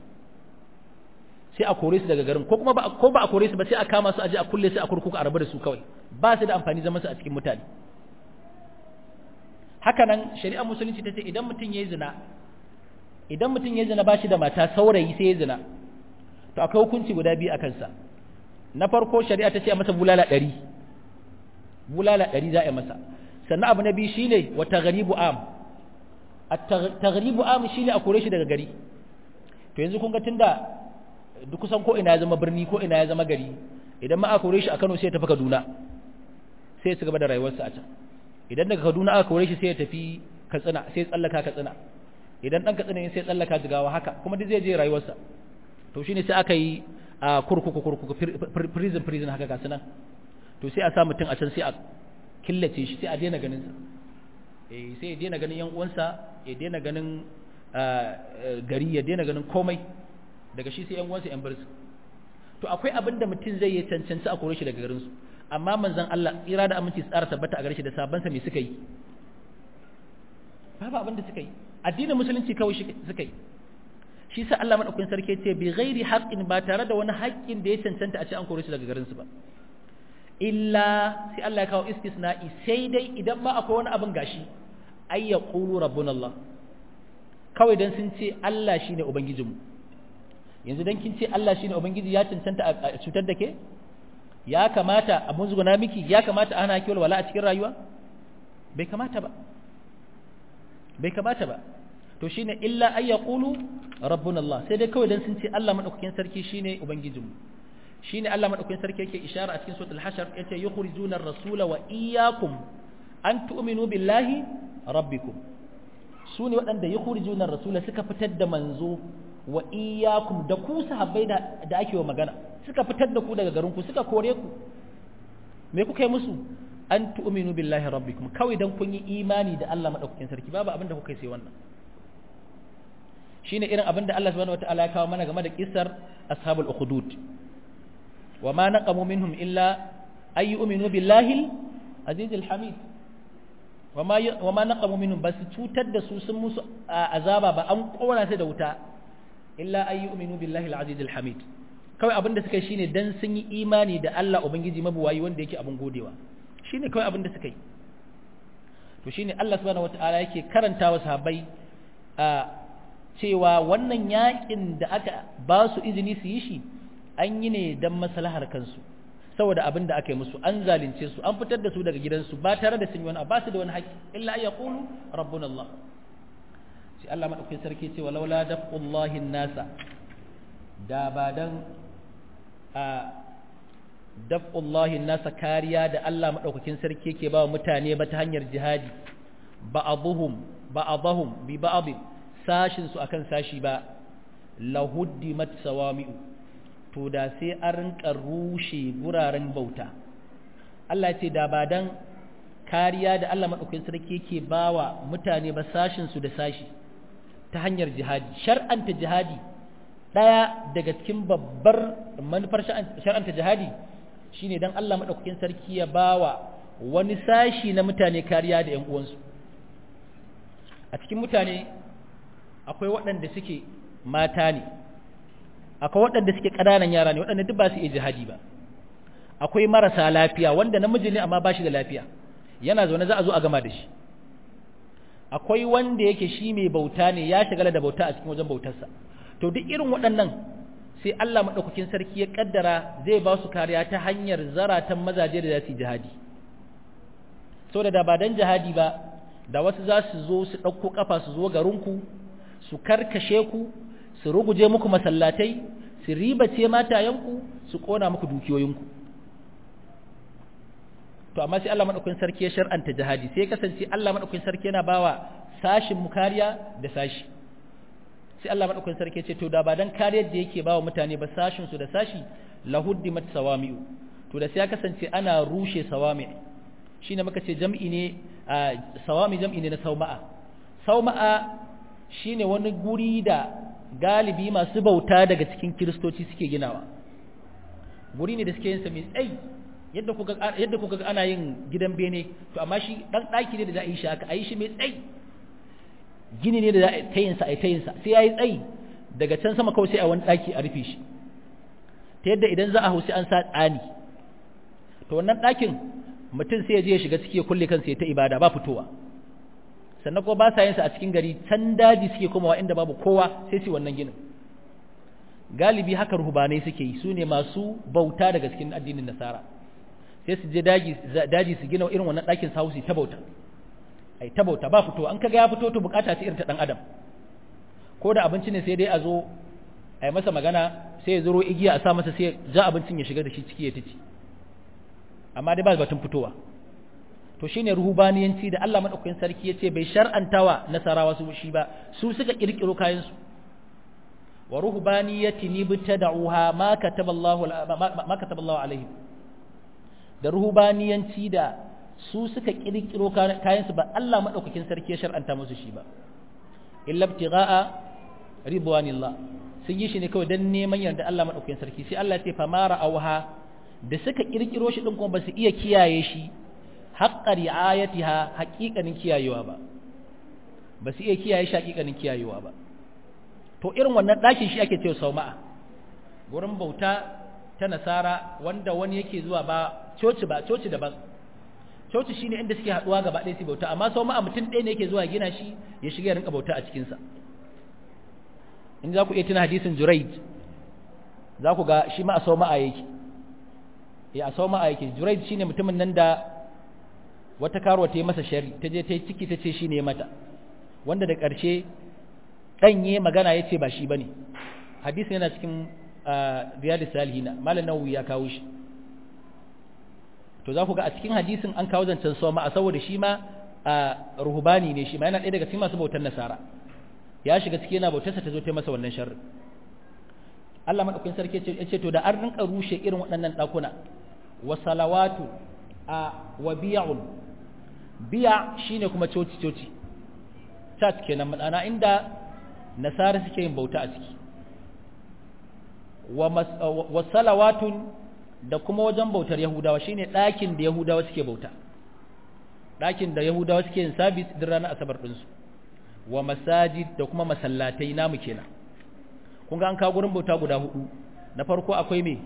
sai a kore su daga garin ko kuma ba ko ba a kore su ba sai a kama su a je a kulle su a kurkuku a rabu da su kawai ba su da amfani zaman su a cikin mutane haka nan shari'ar musulunci ta ce idan mutum ya yi zina idan mutum ya zina ba shi da mata saurayi sai ya zina to akwai hukunci guda biyu a kansa na farko shari'a ta ce a masa bulala ɗari bulala ɗari za a yi masa sannan abu na biyu shine wa taghribu am at taghribu am shine a kore shi daga gari to yanzu kun ga tunda duk kusan ko ina ya zama birni ko ina ya zama gari idan ma aka kore shi a Kano sai ya tafi Kaduna sai ya ci gaba da rayuwarsa a can idan daga Kaduna aka kore shi sai ya tafi Katsina sai ya tsallaka Katsina idan dan Katsina ne sai ya tsallaka Jigawa haka kuma duk zai je rayuwarsa to shine sai aka yi a kurkuku kurkuku prison prison haka ga sunan to sai a sa mutum a can sai a killace shi sai a daina ganin sa eh sai ya daina ganin yan uwansa ya daina ganin gari ya daina ganin komai daga shi sai yan uwansa yan barsu to akwai abin da mutum zai yi cancanci a kore shi daga garinsu amma manzon Allah tsira da aminci tsara tabbata a gare shi da sabansa me suka yi babu abin da suka yi addinin musulunci kawai suka yi shi sa Allah madaukakin sarki ce bi ghairi haqqin ba tare da wani haƙƙin da ya cancanta a ce an kore shi daga garin su ba illa sai Allah ya kawo istisna'i sai dai idan ma akwai wani abin gashi ay yaqulu rabbuna Allah kawai dan sun ce Allah shine ubangijinmu yanzu dan kin ce Allah shine ubangiji ya cancanta a cutar da ke ya kamata a munzuguna miki ya kamata ana ki wala a cikin rayuwa bai kamata ba bai kamata ba to shine illa ay yaqulu rabbuna Allah sai dai kawai dan sun ce Allah madaukakin sarki shine ubangijinmu shine Allah madaukakin sarki yake ishara a cikin suratul hashar yace yukhrijuna ar-rasula wa iyyakum an tu'minu billahi rabbikum sune waɗanda yukhrijuna ar-rasula suka fitar da manzo wa iyyakum da ku sahabbai da da ake wa magana suka fitar da ku daga garin ku suka kore ku me kuka yi musu an tu'minu billahi rabbikum kawai dan kun yi imani da Allah madaukakin sarki babu abin da kuka yi sai wannan shine irin abin da Allah subhanahu wataala ya kawo mana game da kissar ashabul ukhdud wa ma naqamu minhum illa ay yu'minu billahi aziz hamid wa ma wa ma naqamu minhum bas cutar da su sun musu azaba ba an kora su da wuta illa ay yu'minu billahi al-aziz al-hamid kawai abin da suka yi shine dan sun yi imani da Allah ubangiji mabuwayi wanda yake abin godewa shine kawai abin da suka yi to shine Allah subhanahu wataala yake karanta wa sahabbai a cewa wannan yakin da aka ba su izini su yi shi an yi ne don maslahar kansu saboda abin da aka yi musu an zalunce su an fitar da su daga gidansu ba tare da sun yi wani ba su da wani haƙƙi illa ya qulu rabbuna Allah sai Allah madaukakin sarki ce walaula dafqullahi nasa da ba dan a dafqullahi nasa kariya da Allah madaukakin sarki yake ba wa mutane ba ta hanyar jihadi ba'dhum ba'dhum bi ba'd sashin su akan sashi ba lahuddimat sawami'u to da sai an rinka rushe guraren bauta Allah ya ce da ba dan kariya da Allah madaukakin sarki yake bawa mutane ba sashin su da sashi ta hanyar jihadi shar'anta jihadi daya daga cikin babbar manufar shar'anta jihadi shine dan Allah madaukakin sarki ya bawa wani sashi na mutane kariya da ƴan uwansu a cikin mutane akwai waɗanda suke mata ne akwai waɗanda suke ƙananan yara ne waɗanda duk ba su iya jihadi ba akwai marasa lafiya wanda namiji ne amma ba shi da lafiya yana zaune za a zo a gama da shi akwai wanda yake shi mai bauta ne ya shagala da bauta a cikin wajen bautarsa to duk irin waɗannan sai Allah maɗaukakin sarki ya ƙaddara zai ba su kariya ta hanyar zaratan mazaje da za su yi jihadi saboda da ba dan jihadi ba da wasu za su zo su ɗauko ƙafa su zo garinku su karkashe ku su ruguje muku masallatai su ribace matayenku su kona muku dukiyoyinku to amma sai Allah madaukakin sarki ya shar'anta jihadi sai kasance Allah madaukakin sarki yana bawa sashin mu kariya da sashi sai Allah madaukakin sarki ya ce to da ba dan kariyar da yake bawa mutane ba sashin su da sashi lahuddimat sawami'u to da sai ya kasance ana rushe sawami shine muka ce jam'i ne sawami jam'i ne na sauma'a sauma'a shine wani guri da galibi masu bauta daga cikin kiristoci suke ginawa guri ne da suke yin sa mai tsayi yadda kuka yadda kuka ga ana yin gidan bene to amma shi dan daki ne da za a yi shi haka a yi shi mai tsayi gini ne da za a ta yin sa a ta yin sa sai yayi tsayi daga can sama kawai sai a wani daki a rufe shi ta yadda idan za a hausi an sa tsani to wannan dakin mutum sai ya je ya shiga ciki ya kulle kansa ya ta ibada ba fitowa sannan kuma ba sa yin sa a cikin gari can daji suke komawa inda babu kowa sai su wannan ginin galibi haka ruhubanai suke yi su ne masu bauta daga cikin addinin nasara sai su je daji su gina irin wannan ɗakin su hausi ta bauta ai ta bauta ba fito an kaga ya fito to bukata ce irin ta dan adam ko da abinci ne sai dai a zo a yi masa magana sai ya zuro igiya a sa masa sai ja abincin ya shiga da shi ciki ya tici amma dai ba batun fitowa to shine ruhubaniyanci da Allah madaukakin sarki yace bai shar'antawa nasarawa su shi ba su suka kirkiro kayan su wa ruhbaniyati nibtada'uha ma kataballahu ma kataballahu alaihim da ruhubaniyanci da su suka kirkiro kayan su ba Allah madaukakin sarki ya shar'anta musu shi ba illa ibtigha'a ridwanillah sun yi shi ne kawai dan neman yarda Allah madaukakin sarki sai Allah ya ce fa mara auha da suka kirkiro shi din kuma ba su iya kiyaye shi haqqa ri'ayatiha haqiqanin kiyayewa ba ba su iya kiyaye shi haqiqanin kiyayewa ba to irin wannan ɗakin shi ake cewa sauma'a gurin bauta ta nasara wanda wani yake zuwa ba coci ba coci daban coci shine inda suke haduwa gaba ɗaya su bauta amma sauma'a mutum ɗaya ne yake zuwa gina shi ya shiga ya rinka bauta a cikin sa in za ku iya tuna hadisin Juraid za ku ga shi ma a sauma'a yake ya a sauma'a yake Juraid shine mutumin nan da wata karuwa ta yi masa shari ta je ta yi ciki ta ce shine mata wanda da ƙarshe ɗanye magana ya ce ba shi ba ne hadisi yana cikin riyadu salihina malam nawawi ya kawo shi to za ku ga a cikin hadisin an kawo zancen soma a saboda shi ma ruhubani ne shi ma yana ɗaya daga cikin masu bautar nasara ya shiga ciki yana bautarsa ta zo ta masa wannan sharri Allah madaukakin sarki ya ce to da an rinka rushe irin waɗannan ɗakuna wa salawatu a wa biya'un biya shine kuma coci coci church kenan ma'ana inda nasara suke yin bauta a ciki wa salawatun da kuma wajen bautar yahudawa shine ɗakin da yahudawa suke bauta ɗakin da yahudawa suke yin sabis din ranar asabar ɗinsu wa masajid da kuma masallatai namu kenan kun ga an kawo gurin bauta guda hudu na farko akwai me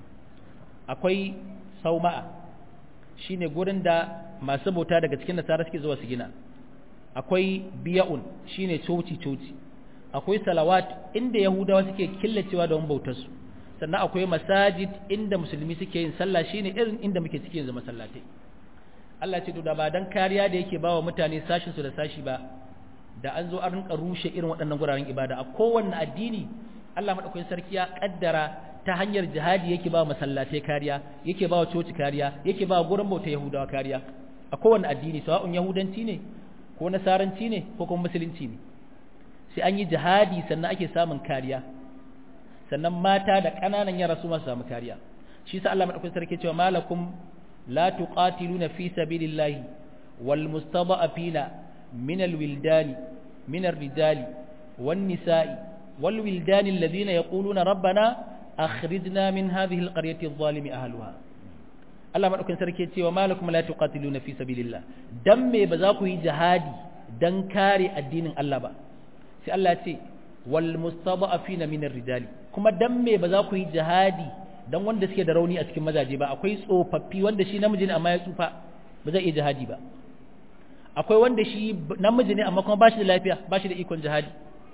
akwai sauma'a shine gurin da masu bauta daga cikin nasara suke zuwa su gina akwai biya'un shine coci coci akwai salawat inda yahudawa suke killacewa da bautarsu sannan akwai masajid inda musulmi suke yin sallah shine irin inda muke cike yanzu masallatai Allah ce to da ba dan kariya da yake bawa mutane sashin su da sashi ba da an zo an rinka rushe irin waɗannan guraren ibada a kowanne addini Allah madaukakin sarki ya kaddara ta hanyar jihadi yake ba masallatai kariya yake ba coci kariya yake ba gurin bauta yahudawa kariya a kowanne addini sawa'un yahudanci ne ko nasaranci ne ko kuma musulunci ne sai an yi jihadi sannan ake samun kariya sannan mata da ƙananan yara su masu samu kariya shi sa Allah madaukakin sarki cewa malakum la tuqatiluna fi sabilillahi wal mustada'afina min alwildani min arrijali wan nisa'i wal wildani alladhina yaquluna rabbana akhrijna min hadhihi alqaryati adh-dhalimi ahliha Allah madaukakin sarki cewa malakum la tuqatiluna fi sabilillah dan me ba za ku yi jihadi dan kare addinin Allah ba sai Allah ce wal mustada'afina min ar-rijali kuma dan me ba za ku yi jihadi dan wanda suke da rauni a cikin mazaje ba akwai tsofaffi wanda shi namiji ne amma ya tsufa ba zai iya jihadi ba akwai wanda shi namiji ne amma kuma ba shi da lafiya ba shi da ikon jihadi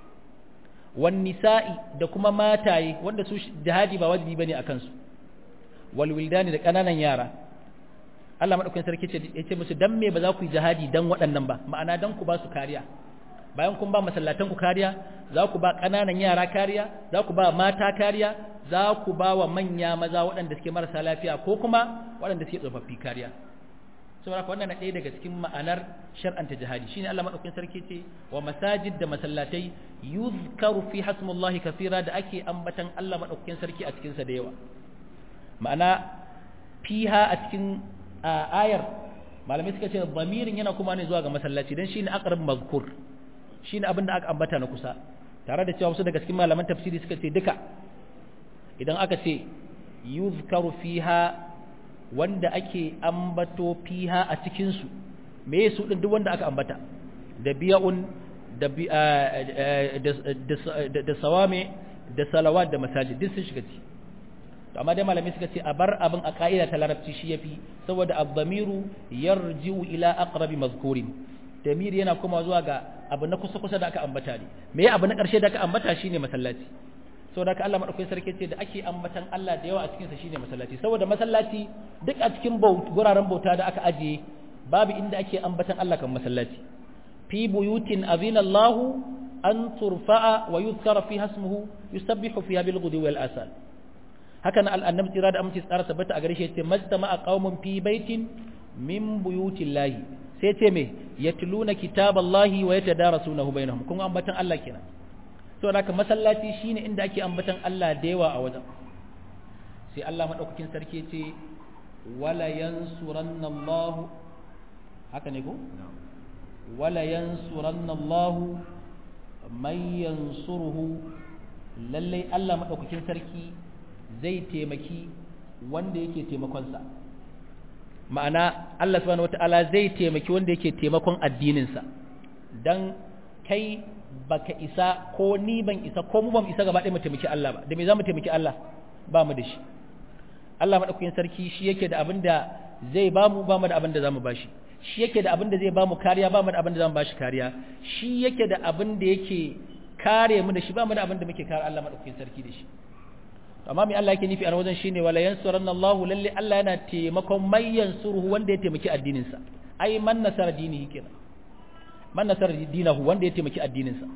wan nisa'i da kuma mataye wanda su jihadi ba wajibi bane akan su wal wildani da kananan yara Allah madaukakin sarki ya ce musu dan me ba za ku yi jihadi dan waɗannan ba ma'ana dan ku ba su kariya bayan kun ba masallatan ku kariya za ku ba ƙananan yara kariya za ku ba mata kariya za ku ba wa manya maza waɗanda suke marasa lafiya ko kuma waɗanda suke tsofaffi kariya saboda haka wannan na ɗaya daga cikin ma'anar shar'anta jihadi shine Allah madaukakin sarki ce wa masajid da masallatai yuzkaru fi hasmullahi kafira da ake ambatan Allah madaukakin sarki a cikin sa da yawa ma'ana fiha a cikin ayar malamai suka ce zamirin yana kuma ne zuwa ga masallaci dan shine aqrab mazkur shine abin da aka ambata na kusa tare da cewa wasu daga cikin malaman tafsiri suka ce duka idan aka ce yuzkaru fiha wanda ake ambato fiha a cikin su me su din duk wanda aka ambata da biya'un da da da sawame da salawat da masajid duk sun shiga ciki to amma dai malamai suka ce a bar abin a ka'ida ta larabci shi yafi saboda ad-damiru yarji'u ila aqrabi mazkurin damir yana kuma zuwa ga abu na kusa kusa da aka ambata ne me abu na ƙarshe da aka ambata shine masallaci saboda haka Allah madaukakin sarki ce da ake ambatan Allah da yawa a cikin sa shine masallaci saboda masallaci duk a cikin guraren bauta da aka ajiye babu inda ake ambatan Allah kan masallaci fi buyutin azina Allahu an turfa'a wa yuzkara fiha ismuhu yusabbihu fiha bil ghudwi wal asal haka nan annabi tira da aminci tsara tabbata a gare shi yace majtama'a qaumun fi baitin min buyutillahi sai ce me yatluna kitaballahi wa yatadarasunahu bainahum kun ambatan Allah kenan to haka masallaci shine inda ake ambatan Allah da yawa a wajen sai Allah madaukakin sarki ce wala yansurannallahu haka ne ko wala yansurannallahu man yansuruhu lalle Allah madaukakin sarki zai taimaki wanda yake taimakonsa ma'ana Allah subhanahu wata'ala zai taimaki wanda yake taimakon addininsa dan kai baka isa ko ni ban isa ko mu ban isa gaba ɗaya mu taimaki Allah ba da me za mu taimaki Allah ba mu da shi Allah madaukakin sarki shi yake da abin da zai ba mu ba mu da abin da za mu ba shi shi yake da abin da zai ba mu kariya ba mu da abin da za mu ba shi kariya shi yake da abin da yake kare mu da shi ba mu da abin da muke kare Allah madaukakin sarki da shi amma mai Allah yake nufi a wajen shine wala yansuranna Allahu lalle Allah yana taimakon mai yansuruhu wanda ya taimaki addinin sa ai man nasara dinihi kenan man nasara dinahu wanda ya taimaki addinin sa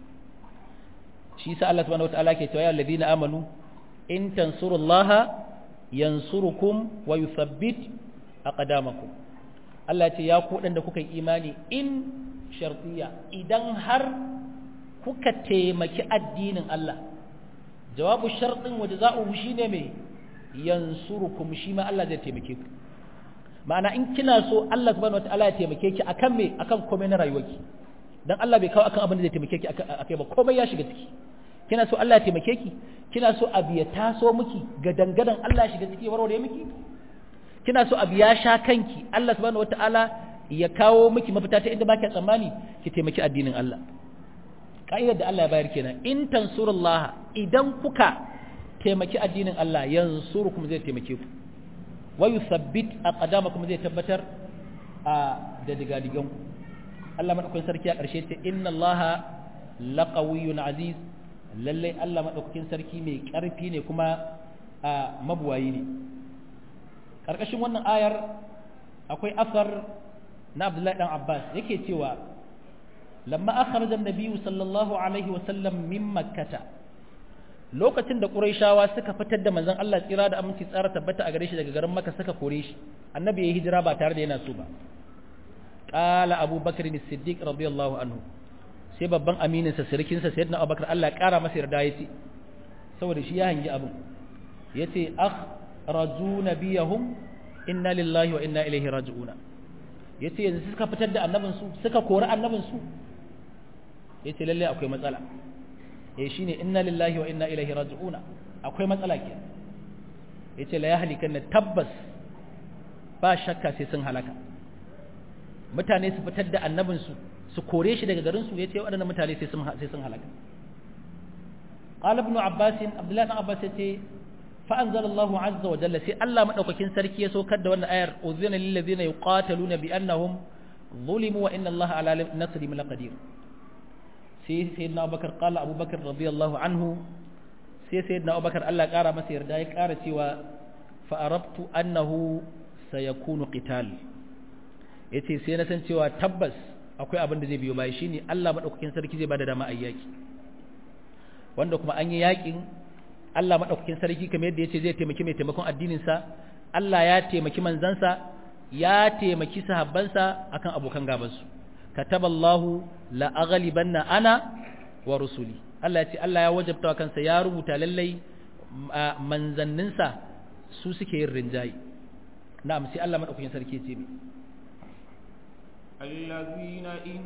shi sa Allah subhanahu wataala ke cewa ya alladhina amanu in tansurullaha yansurukum wa yuthabbit aqdamakum Allah ya ce ya ku da kuka yi imani in shartiya idan har kuka taimaki addinin Allah jawabu sharɗin wa jaza'uhu shine me yansurukum shi ma Allah zai taimake ku ma'ana in kina so Allah subhanahu wataala ya taimake ki akan me akan komai na rayuwarki dan Allah bai kawo akan abin da zai taimake ki akai ba komai ya shiga ciki kina so Allah ya taimake ki kina so abu ya taso miki ga dangadan Allah ya shiga ciki warware miki kina so abu ya sha kanki Allah subhanahu wataala ya kawo miki mafita ta inda baki tsammani ki taimaki addinin Allah ka'idar da Allah ya bayar kenan in tansurullaha idan kuka taimaki addinin Allah yansurukum zai taimake ku wa yuthabbit aqdamakum zai tabbatar a da digadigan ku Allah madaukakin sarki a ƙarshe ce inna Allaha laqawiyyun aziz lalle Allah madaukakin sarki mai ƙarfi ne kuma a mabuwayi ne ƙarƙashin wannan ayar akwai asar na Abdullahi dan Abbas yake cewa lamma akhraja an-nabiy sallallahu alaihi wa sallam min makkah lokacin da quraishawa suka fitar da manzon Allah tsira da aminci tsara tabbata a gare shi daga garin makka suka kore shi annabi ya hijira ba tare da yana so ba qala abubakar as-siddiq radiyallahu anhu sai babban aminin sa sirkin sa sayyidina abubakar Allah ya kara masa yarda yace saboda shi ya hangi abin yace akhraju nabiyahum inna lillahi wa inna ilaihi raji'una yace yanzu suka fitar da annabin su suka kori annabin su yace lalle akwai matsala eh shine inna lillahi wa inna ilaihi raji'una akwai matsala ke yace la yahlikanna tabbas ba shakka sai sun halaka mutane su fitar da annabin su su kore shi daga garin su yace waɗannan mutane sai sun sai sun halaka qala ibn abbas abdullahi ibn abbas yace fa anzala Allahu azza wa jalla sai Allah madaukakin sarki ya saukar da wannan ayar uzina lil ladina yuqataluna bi annahum zulimu wa inna Allah ala nasrihim laqadir sai sayyidina Abubakar qala Abubakar radiyallahu anhu sai sayyidina Abubakar Allah kara masa yarda ya kara cewa fa arabtu annahu sayakunu qital yace sai na san cewa tabbas akwai abin da zai biyo baya shine Allah madaukakin sarki zai bada dama ayyaki wanda kuma an yi yakin Allah madaukakin sarki kamar yadda yace zai taimaki mai taimakon addinin sa Allah ya taimaki manzansa ya taimaki sahabbansa akan abokan gabansu kataballahu la aghlibanna ana wa rusuli Allah ya ce Allah ya wajabta wa kansa ya rubuta lallai manzanninsa su suke yin rinjayi na'am sai Allah madaukakin sarki ce mi الذين إن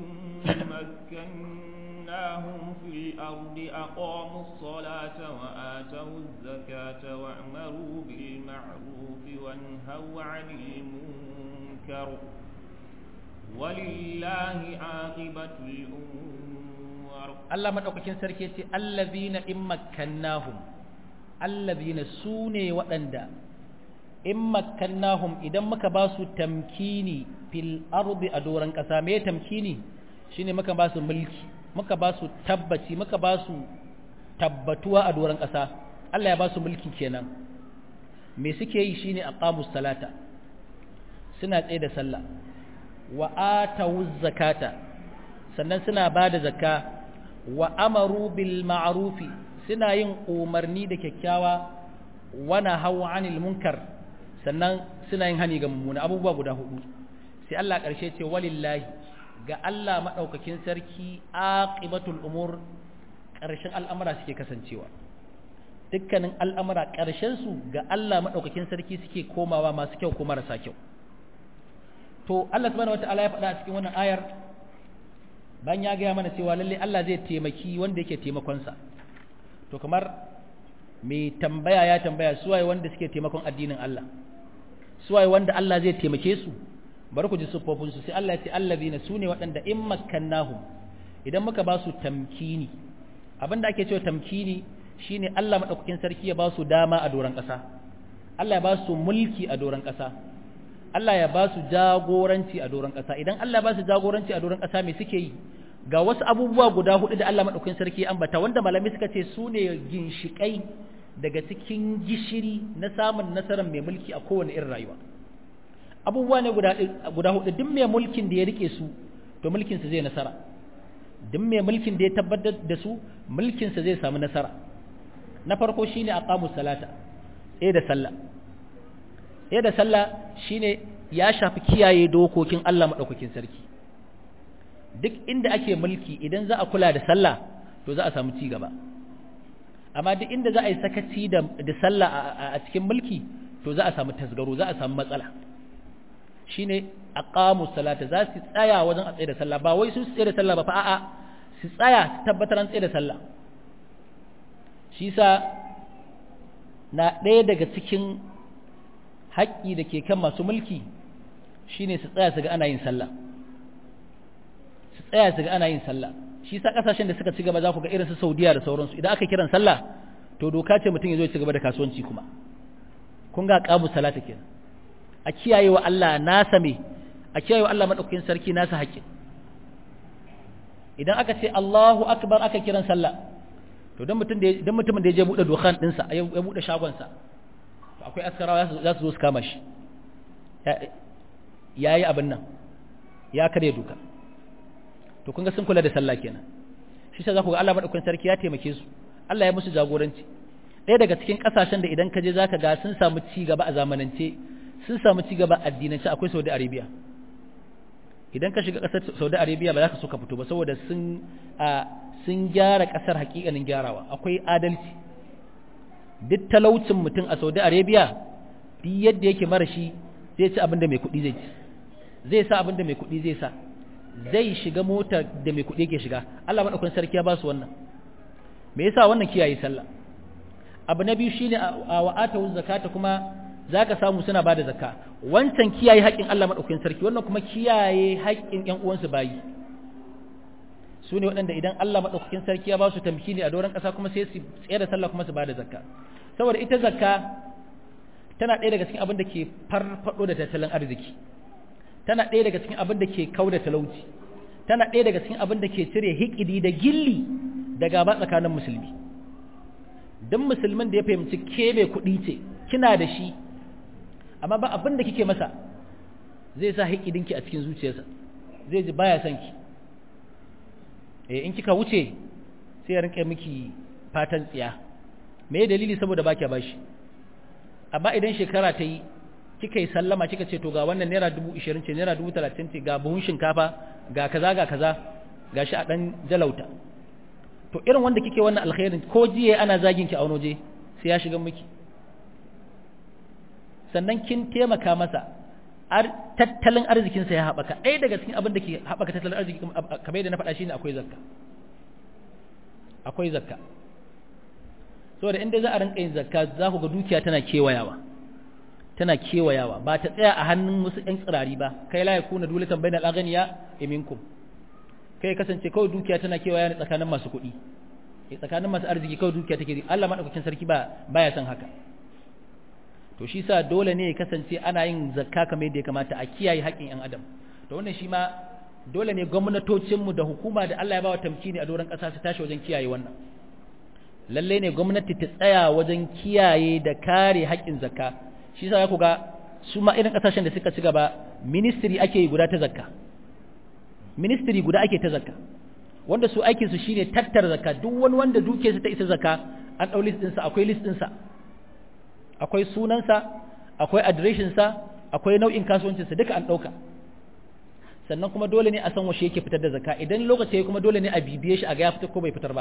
مكناهم في الأرض أقاموا الصلاة وآتوا الزكاة وأمروا بالمعروف وانهوا عن المنكر ولله عاقبة الأمور الله مدوكاكين سركي يتي الذين إن مكناهم الذين سوني وأندا إن مكناهم إذا مكا باسو تمكيني في الأرض أدورا كسامي تمكيني shine maka ba su mulki maka ba su tabbaci maka ba su tabbatuwa a doron ƙasa Allah ya ba su mulki kenan me suke yi shine aqamus salata suna tsaye da sallah wa atawuz zakata sannan suna ba da zakka wa amaru bil ma'rufi suna yin umarni da kyakkyawa wa nahaw anil munkar sannan suna yin hani ga mummuna abubuwa guda hudu sai Allah karshe ce walillahi ga Allah madaukakin sarki aqibatul umur karshen al'amura suke kasancewa dukkanin al'amura karshen su ga Allah madaukakin sarki suke komawa masu kyau ko marasa kyau to Allah subhanahu wataala ya faɗa a cikin wannan ayar bayan ya gaya mana cewa lalle Allah zai taimaki wanda yake taimakon sa to kamar mai tambaya ya tambaya suwaye wanda suke taimakon addinin Allah suwaye wanda Allah zai taimake su bari ku ji siffofin su sai Allah ya ce allazina sune waɗanda in makkannahum idan muka ba su tamkini abinda ake cewa tamkini shine Allah madaukakin sarki ya ba su dama a doron ƙasa Allah ya ba su mulki a doron ƙasa Allah ya ba su jagoranci a doron ƙasa idan Allah ya ba su jagoranci a doron ƙasa me suke yi ga wasu abubuwa guda hudu da Allah madaukakin sarki ya ambata wanda malamai suka ce su ne ginshiƙai daga cikin gishiri na samun nasarar mai mulki a kowane irin rayuwa abubuwa ne guda hudu duk mai mulkin da ya rike su to mulkinsa zai nasara duk mai mulkin da ya tabbatar da su mulkinsa zai samu nasara na farko shine aqamu salata eh da sallah eh da sallah shine ya shafi kiyaye dokokin Allah madaukakin sarki duk inda ake mulki idan za a kula da sallah to za a samu ci gaba amma duk inda za a yi sakaci da da sallah a cikin mulki to za a samu tasgaro za a samu matsala shine aqamu salata za su tsaya wajen a tsaye da sallah ba wai su tsaye da sallah ba fa a'a su tsaya su tabbatar an tsaye da sallah shi sa na ɗaya daga cikin haƙƙi da ke kan masu mulki shine su tsaya su ga ana yin sallah su tsaya su ga ana yin sallah shi sa ƙasashen da suka ci gaba za ku ga irin su Saudiya da sauransu idan aka kiran sallah to doka ce mutum ya zo ya ci gaba da kasuwanci kuma kun ga qamu salata kenan a kiyaye wa Allah nasa me a kiyaye wa Allah madaukakin sarki nasa haƙƙin idan aka ce Allahu akbar aka kiran sallah to dan mutum da dan mutumin da ya je bude dokan dinsa ya bude shagon sa to akwai askarawa za su zo su kama shi yayi abin nan ya kare duka to kun ga sun kula da sallah kenan shi sai za ku ga Allah madaukakin sarki ya taimake su Allah ya musu jagoranci ɗaya daga cikin ƙasashen da idan ka je zaka ga sun samu ci gaba a zamanance sun samu ci gaba addinance akwai Saudi Arabia idan ka shiga ƙasar Saudi Arabia ba za ka so ka fito ba saboda sun sun gyara ƙasar hakikanin gyarawa akwai adalci duk talaucin mutum a Saudi Arabia duk yadda yake mara shi zai ci abin da mai kuɗi zai ci zai sa abin da mai kuɗi zai sa zai shiga motar da mai kuɗi yake shiga Allah madaukakin sarki ya ba su wannan me yasa wannan kiyaye sallah abu na biyu shine a wa'ata zakata kuma zaka samu suna bada zakka wancan kiyaye haƙƙin Allah madaukakin sarki wannan kuma kiyaye haƙƙin ƴan uwansu bayi su ne waɗanda idan Allah madaukakin sarki ya ba su tamkini a doron ƙasa kuma sai su tsaye da sallah kuma su bada zakka saboda ita zakka tana ɗaya daga cikin abin da ke farfado da tattalin arziki tana ɗaya daga cikin abin da ke kauda talauci tana ɗaya daga cikin abin da ke cire hikidi da gilli da gaba tsakanin musulmi don musulmin da ya fahimci ke mai kuɗi ce kina da shi amma ba abin da kike masa zai sa hikidinki a cikin zuciyarsa zai ji baya son ki eh in kika wuce sai ya rinka miki fatan tsiya me dalili saboda ba kya bashi amma idan shekara ta yi kika yi sallama kika ce to ga wannan naira dubu ishirin ce naira dubu talatin ce ga buhun shinkafa ga kaza ga kaza ga shi a ɗan jalauta to irin wanda kike wannan alkhairin ko jiya ana zagin ki a wani waje sai ya shiga miki sannan kin taimaka masa tattalin arzikinsa ya haɓaka ɗaya daga cikin abin da ke haɓaka tattalin arziki kamar yadda na faɗa shine akwai zakka akwai zakka saboda inda za a rinka yin zakka za ku ga dukiya tana kewayawa tana kewayawa ba ta tsaya a hannun wasu ƴan tsirari ba kai la yakuna dulatan bainal aghniya minkum kai kasance kawai dukiya tana kewaya ne tsakanin masu kuɗi tsakanin masu arziki kawai dukiya take Allah madaukakin sarki ba baya son haka to shi sa dole ne ya kasance ana yin zakka kamar yadda ya kamata a kiyaye haƙƙin ƴan adam to wannan shi ma dole ne gwamnatocinmu da hukuma da Allah ya ba wa tamkini a doron ƙasa su tashi wajen kiyaye wannan lalle ne gwamnati ta tsaya wajen kiyaye da kare haƙƙin zakka shi sa ya ku ga su ma irin ƙasashen da suka ci gaba ministry ake yi guda ta zakka ministry guda ake ta zakka wanda su aikin su shine tattara zakka duk wani wanda duke su ta isa zakka an dau list ɗinsa akwai list ɗinsa akwai sunansa akwai adireshin sa akwai nau'in kasuwancinsa duka an ɗauka sannan kuma dole ne a san washe yake fitar da zakka idan lokaci kuma dole ne a bibiye shi a ga ya fitar ko bai fitar ba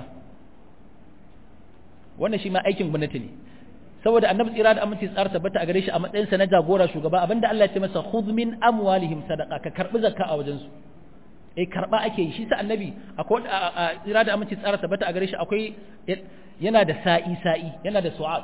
wannan shi ma aikin gwamnati ne saboda annabi tsira da aminci tsara tabbata a gare shi a matsayin sa na jagora shugaba abinda Allah ya ce masa khudh min amwalihim sadaqa ka karbi zakka a wajen su eh karba ake yi shi sa annabi akwai tsira da aminci tsara tabbata a gare shi akwai yana da sa'i sa'i yana da su'ad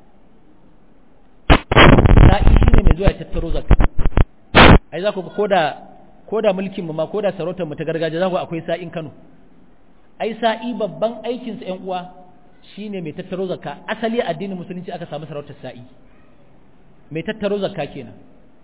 sa'i shine mai zuwa ya tattaro zakka ai za ku ga koda koda mulkin mu ma koda sarautar mu ta gargajiya za ku akwai sa'in Kano ai sa'i babban aikin sa ƴan uwa shine mai tattaro zakka asali addinin musulunci aka samu sarautar sa'i mai tattaro zakka kenan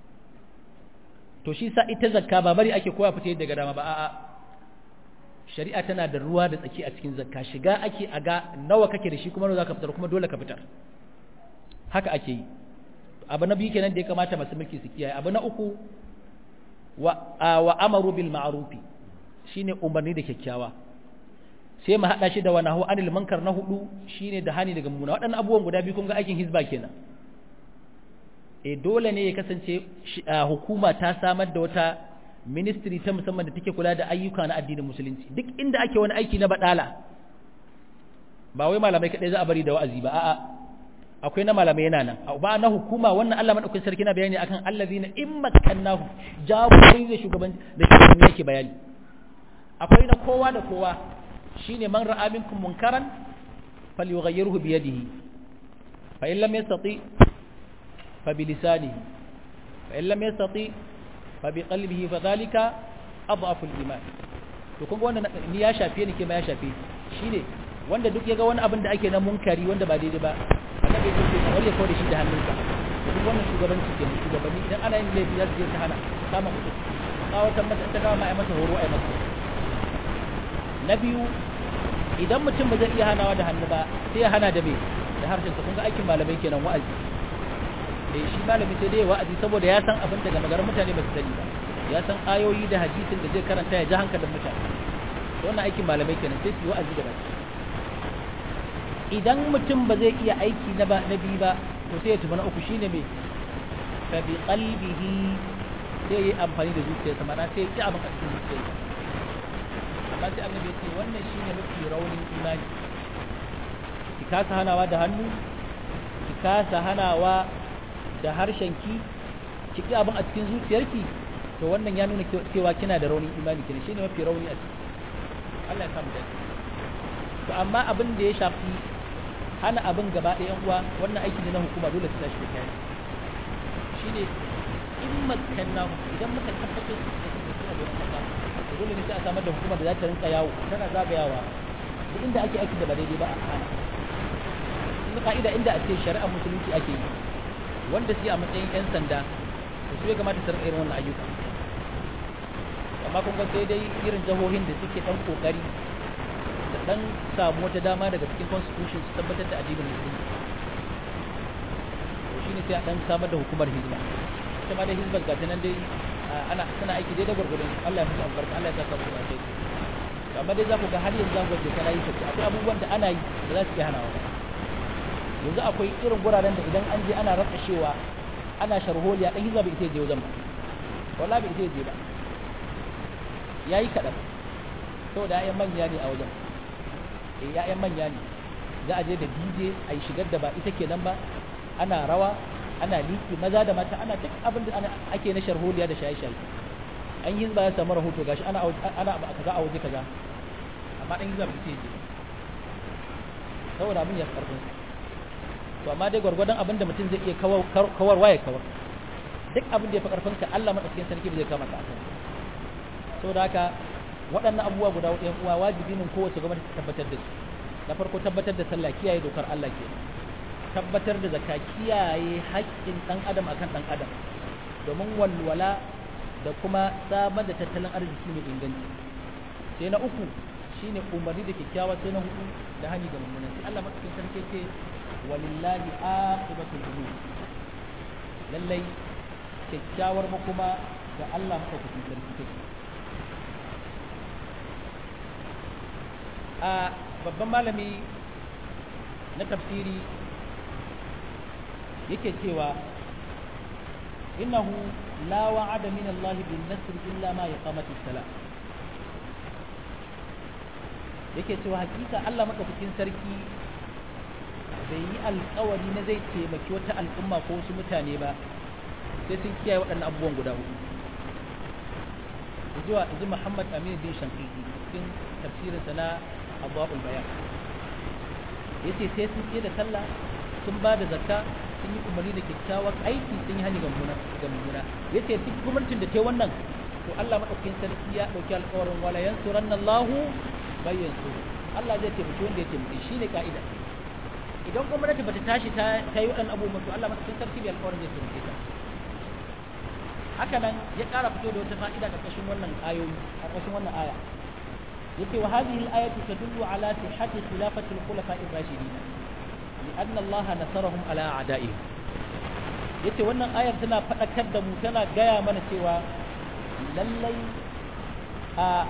to shi sa'i ta zakka ba bari ake koya fita daga dama ba a'a shari'a tana da ruwa da tsaki a cikin zakka shiga ake a ga nawa kake da shi kuma nawa zaka fitar kuma dole ka fitar haka ake yi abu na biyu kenan da ya kamata masu mulki su kiyaye abu na uku wa wa amaru bil ma'rufi shine umarni da kyakkyawa sai mu hada shi da wa nahu anil munkar na hudu shine da hani daga muna waɗannan abubuwan guda biyu kun ga aikin hizba kenan e dole ne ya kasance hukuma ta samar da wata ministry ta musamman da take kula da ayyuka na addinin musulunci duk inda ake wani aiki na badala ba wai malamai kadai za a bari da wa'azi ba a'a akwai na malamai yana nan ba na hukuma wannan Allah madaukakin sarki na bayani akan allazina in makkannahu jagorori da shugaban da shugaban yake bayani akwai na kowa da kowa shine man ra'a minkum munkaran falyughayyirhu bi yadihi fa in lam yastati fa bi lisanihi fa in lam yastati fa bi qalbihi fa dhalika adhafu al-iman to kun ga wannan ni ya shafe ni ke ma ya shafe shine wanda duk ya ga wani abin da ake na munkari wanda ba daidai ba annabi ya ce ka wale kawai da shi da hannunka duk wannan shugabanci ke shugabanni idan ana yin laifi za su je ta hana kama mutum kawatan mata ta kama ai masa horo ai masa na biyu idan mutum ba zai iya hanawa da hannu ba sai ya hana da me da harshen sa kun ga aikin malamai kenan wa'azi eh shi malami sai dai wa'azi saboda ya san abin daga maganar mutane ba su sani ba ya san ayoyi da hadisin da zai karanta ya ji hankalin mutane wannan aikin malamai kenan sai su yi wa'azi da baki idan mutum ba zai iya aiki na ba na biyu ba to sai ya tuba na uku shine me fa bi qalbihi sai yi amfani da zuciyarsa mana sai ya ci abin a cikin zuciyarsa amma sai annabi ya ce wannan shine mafi raunin imani ki kasa hanawa da hannu ki kasa hanawa da harshenki ki ki abin a cikin zuciyarki to wannan ya nuna cewa kina da raunin imani kenan shine mafi rauni a ciki Allah ya samu dace to amma abin da ya shafi hana abin gaba ɗaya uwa wannan aiki ne na hukuma dole su tashi da kai shine in makanna idan muka tabbatar da su da suna da wannan kasa dole ne sai a samar da hukuma da za ta rinka yawo tana zagayawa duk inda ake aiki da ba daidai ba a hana in ka'ida inda a ce shari'ar musulunci ake yi wanda su yi a matsayin 'yan sanda da su ya kamata su rinka irin wannan ayyuka amma kun ga sai dai irin jihohin da suke dan kokari da dan samu wata dama daga cikin constitution su tabbatar da addinin musulunci to shine sai a dan samar da hukumar hizba ita ma da hizbar ga nan dai ana suna aiki dai da gurgurun Allah ya musu albarka Allah ya saka musu da kai amma dai za ku ga har yanzu za ku ga kana yi tafi akwai abubuwan da ana yi da za su iya hanawa yanzu akwai irin guraren da idan an je ana ratsashewa ana sharholiya dan hizba bai ita je wajen ba wallahi bai ita je ba yayi kadan saboda ya'yan manya ne a wajen eh ya'yan manya ne za a je da DJ a yi shigar da ba ita kenan ba ana rawa ana liki maza da mata ana duk abin da ake na sharholiya da shaye-shaye an yi ba ya samu rahoto gashi ana ana kaza a waje kaza amma dan hizba bai je saboda abin ya karfin to amma dai gwargwadon abin da mutum zai iya kawarwa ya kawar duk abin da ya fi karfin ka Allah madaukakin sarki zai kama ka saboda haka waɗannan abubuwa guda ɗayan uwa wajibi ne kowace gwamnati ta tabbatar da su na farko tabbatar da sallah kiyaye dokar Allah ke tabbatar da zakka kiyaye haƙƙin ɗan adam akan ɗan adam domin walwala da kuma samar da tattalin arziki mai inganci sai na uku shine umarni da kyakkyawa sai na hudu da hani da mummunan sai Allah madaukakin sarki ce walillahi aqibatul umur lallai kyakkyawar makoma ga Allah madaukakin sarki take a babban malami na tafsiri yake cewa innahu la wa'ada min Allah bin nasr illa ma yaqamati salat yake cewa hakika Allah madaukakin sarki bai yi alkawari na zai taimaki wata al'umma ko wasu mutane ba sai sun kiyaye waɗannan abubuwan guda hudu zuwa ji Muhammad Amin bin Shankiti cikin tafsirinsa na Abwaul Bayan yace sai sun tsaye da sallah sun ba da zakka sun yi umarni da kyakkyawan aiki sun yi hani ga mummuna yace duk gwamnatin da ta wannan to Allah madaukakin sarki ya dauki alƙawarin wala yansuranna Allahu bai yansur Allah zai taimaki wanda ya taimake shi ne ka'ida idan gwamnati bata tashi ta ta yi waɗannan abubuwan to Allah madaukakin sarki bai alƙawarin zai taimake ta haka nan ya ƙara fito da wata fa'ida ƙarƙashin wannan ayoyi ƙarƙashin wannan aya yace wa hadhihi al-ayatu tadullu ala sihhati khilafati al-khulafa'i ar-rashidin لأن الله نصرهم على أعدائهم yace wannan ayar tana faɗakar da mu tana gaya mana cewa lallai a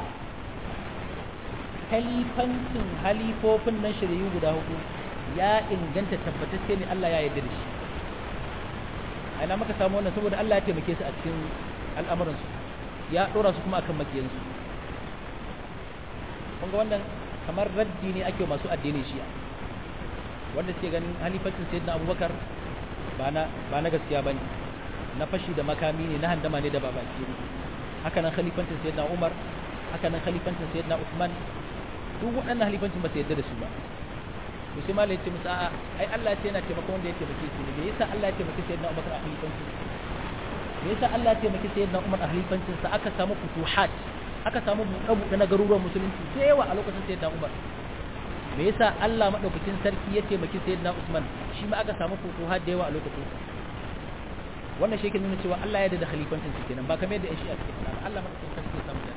kalifancin halifofin nan shirayu guda hudu ya inganta tabbatacce ne Allah ya yarda da shi aina maka samu wannan saboda Allah ya taimake su a cikin al'amuransu ya ɗora su kuma akan makiyansu kun ga wannan kamar raddi ne ake masu addinin shi'a wanda suke ganin halifancin sayyidina abubakar ba na ba na gaskiya bane na fashi da makami ne na handama ne da babaki ne haka nan khalifancin sayyidina umar haka nan khalifancin sayyidina usman duk waɗannan halifancin ba su yadda da su ba to sai malai ce musu a'a ai Allah ce yana taimaka wanda ya taimake su ne me yasa Allah ya taimake sayyidina abubakar a halifancin me yasa Allah ya taimake sayyidina umar a halifancin sa aka samu futuhat aka samu buɗe-buɗe na garuruwan musulunci da yawa a lokacin sayyidina umar me yasa Allah madaukakin sarki ya taimaki sayyidina Usman shi ma aka samu futuhat da yawa a lokacin sa wannan shi ke nuna cewa Allah ya da khalifancin sa kenan ba kamar yadda shi a cikin ba Allah madaukakin sarki ya samu da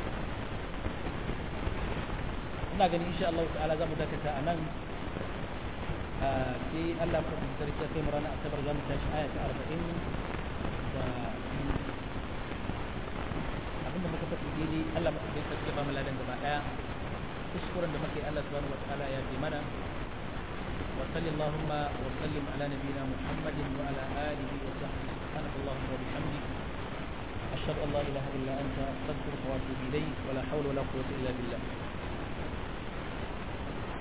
ina ganin insha Allah ta'ala za mu dakata a nan sai Allah madaukakin sarki ya kai mu ranar asabar za mu tashi aya ta 40 da abinda muka faɗi daidai Allah madaukakin sarki ya ba mu ladan gaba daya kuskuren da muke Allah subhanahu wa ta'ala ya bi mana wa sallallahu wa sallim ala nabiyyina Muhammadin wa ala alihi wa sahbihi subhanaka allahumma wa bihamdik ashhadu an la ilaha illa anta astaghfiruka wa atubu ilayk wa la hawla wa la quwwata illa billah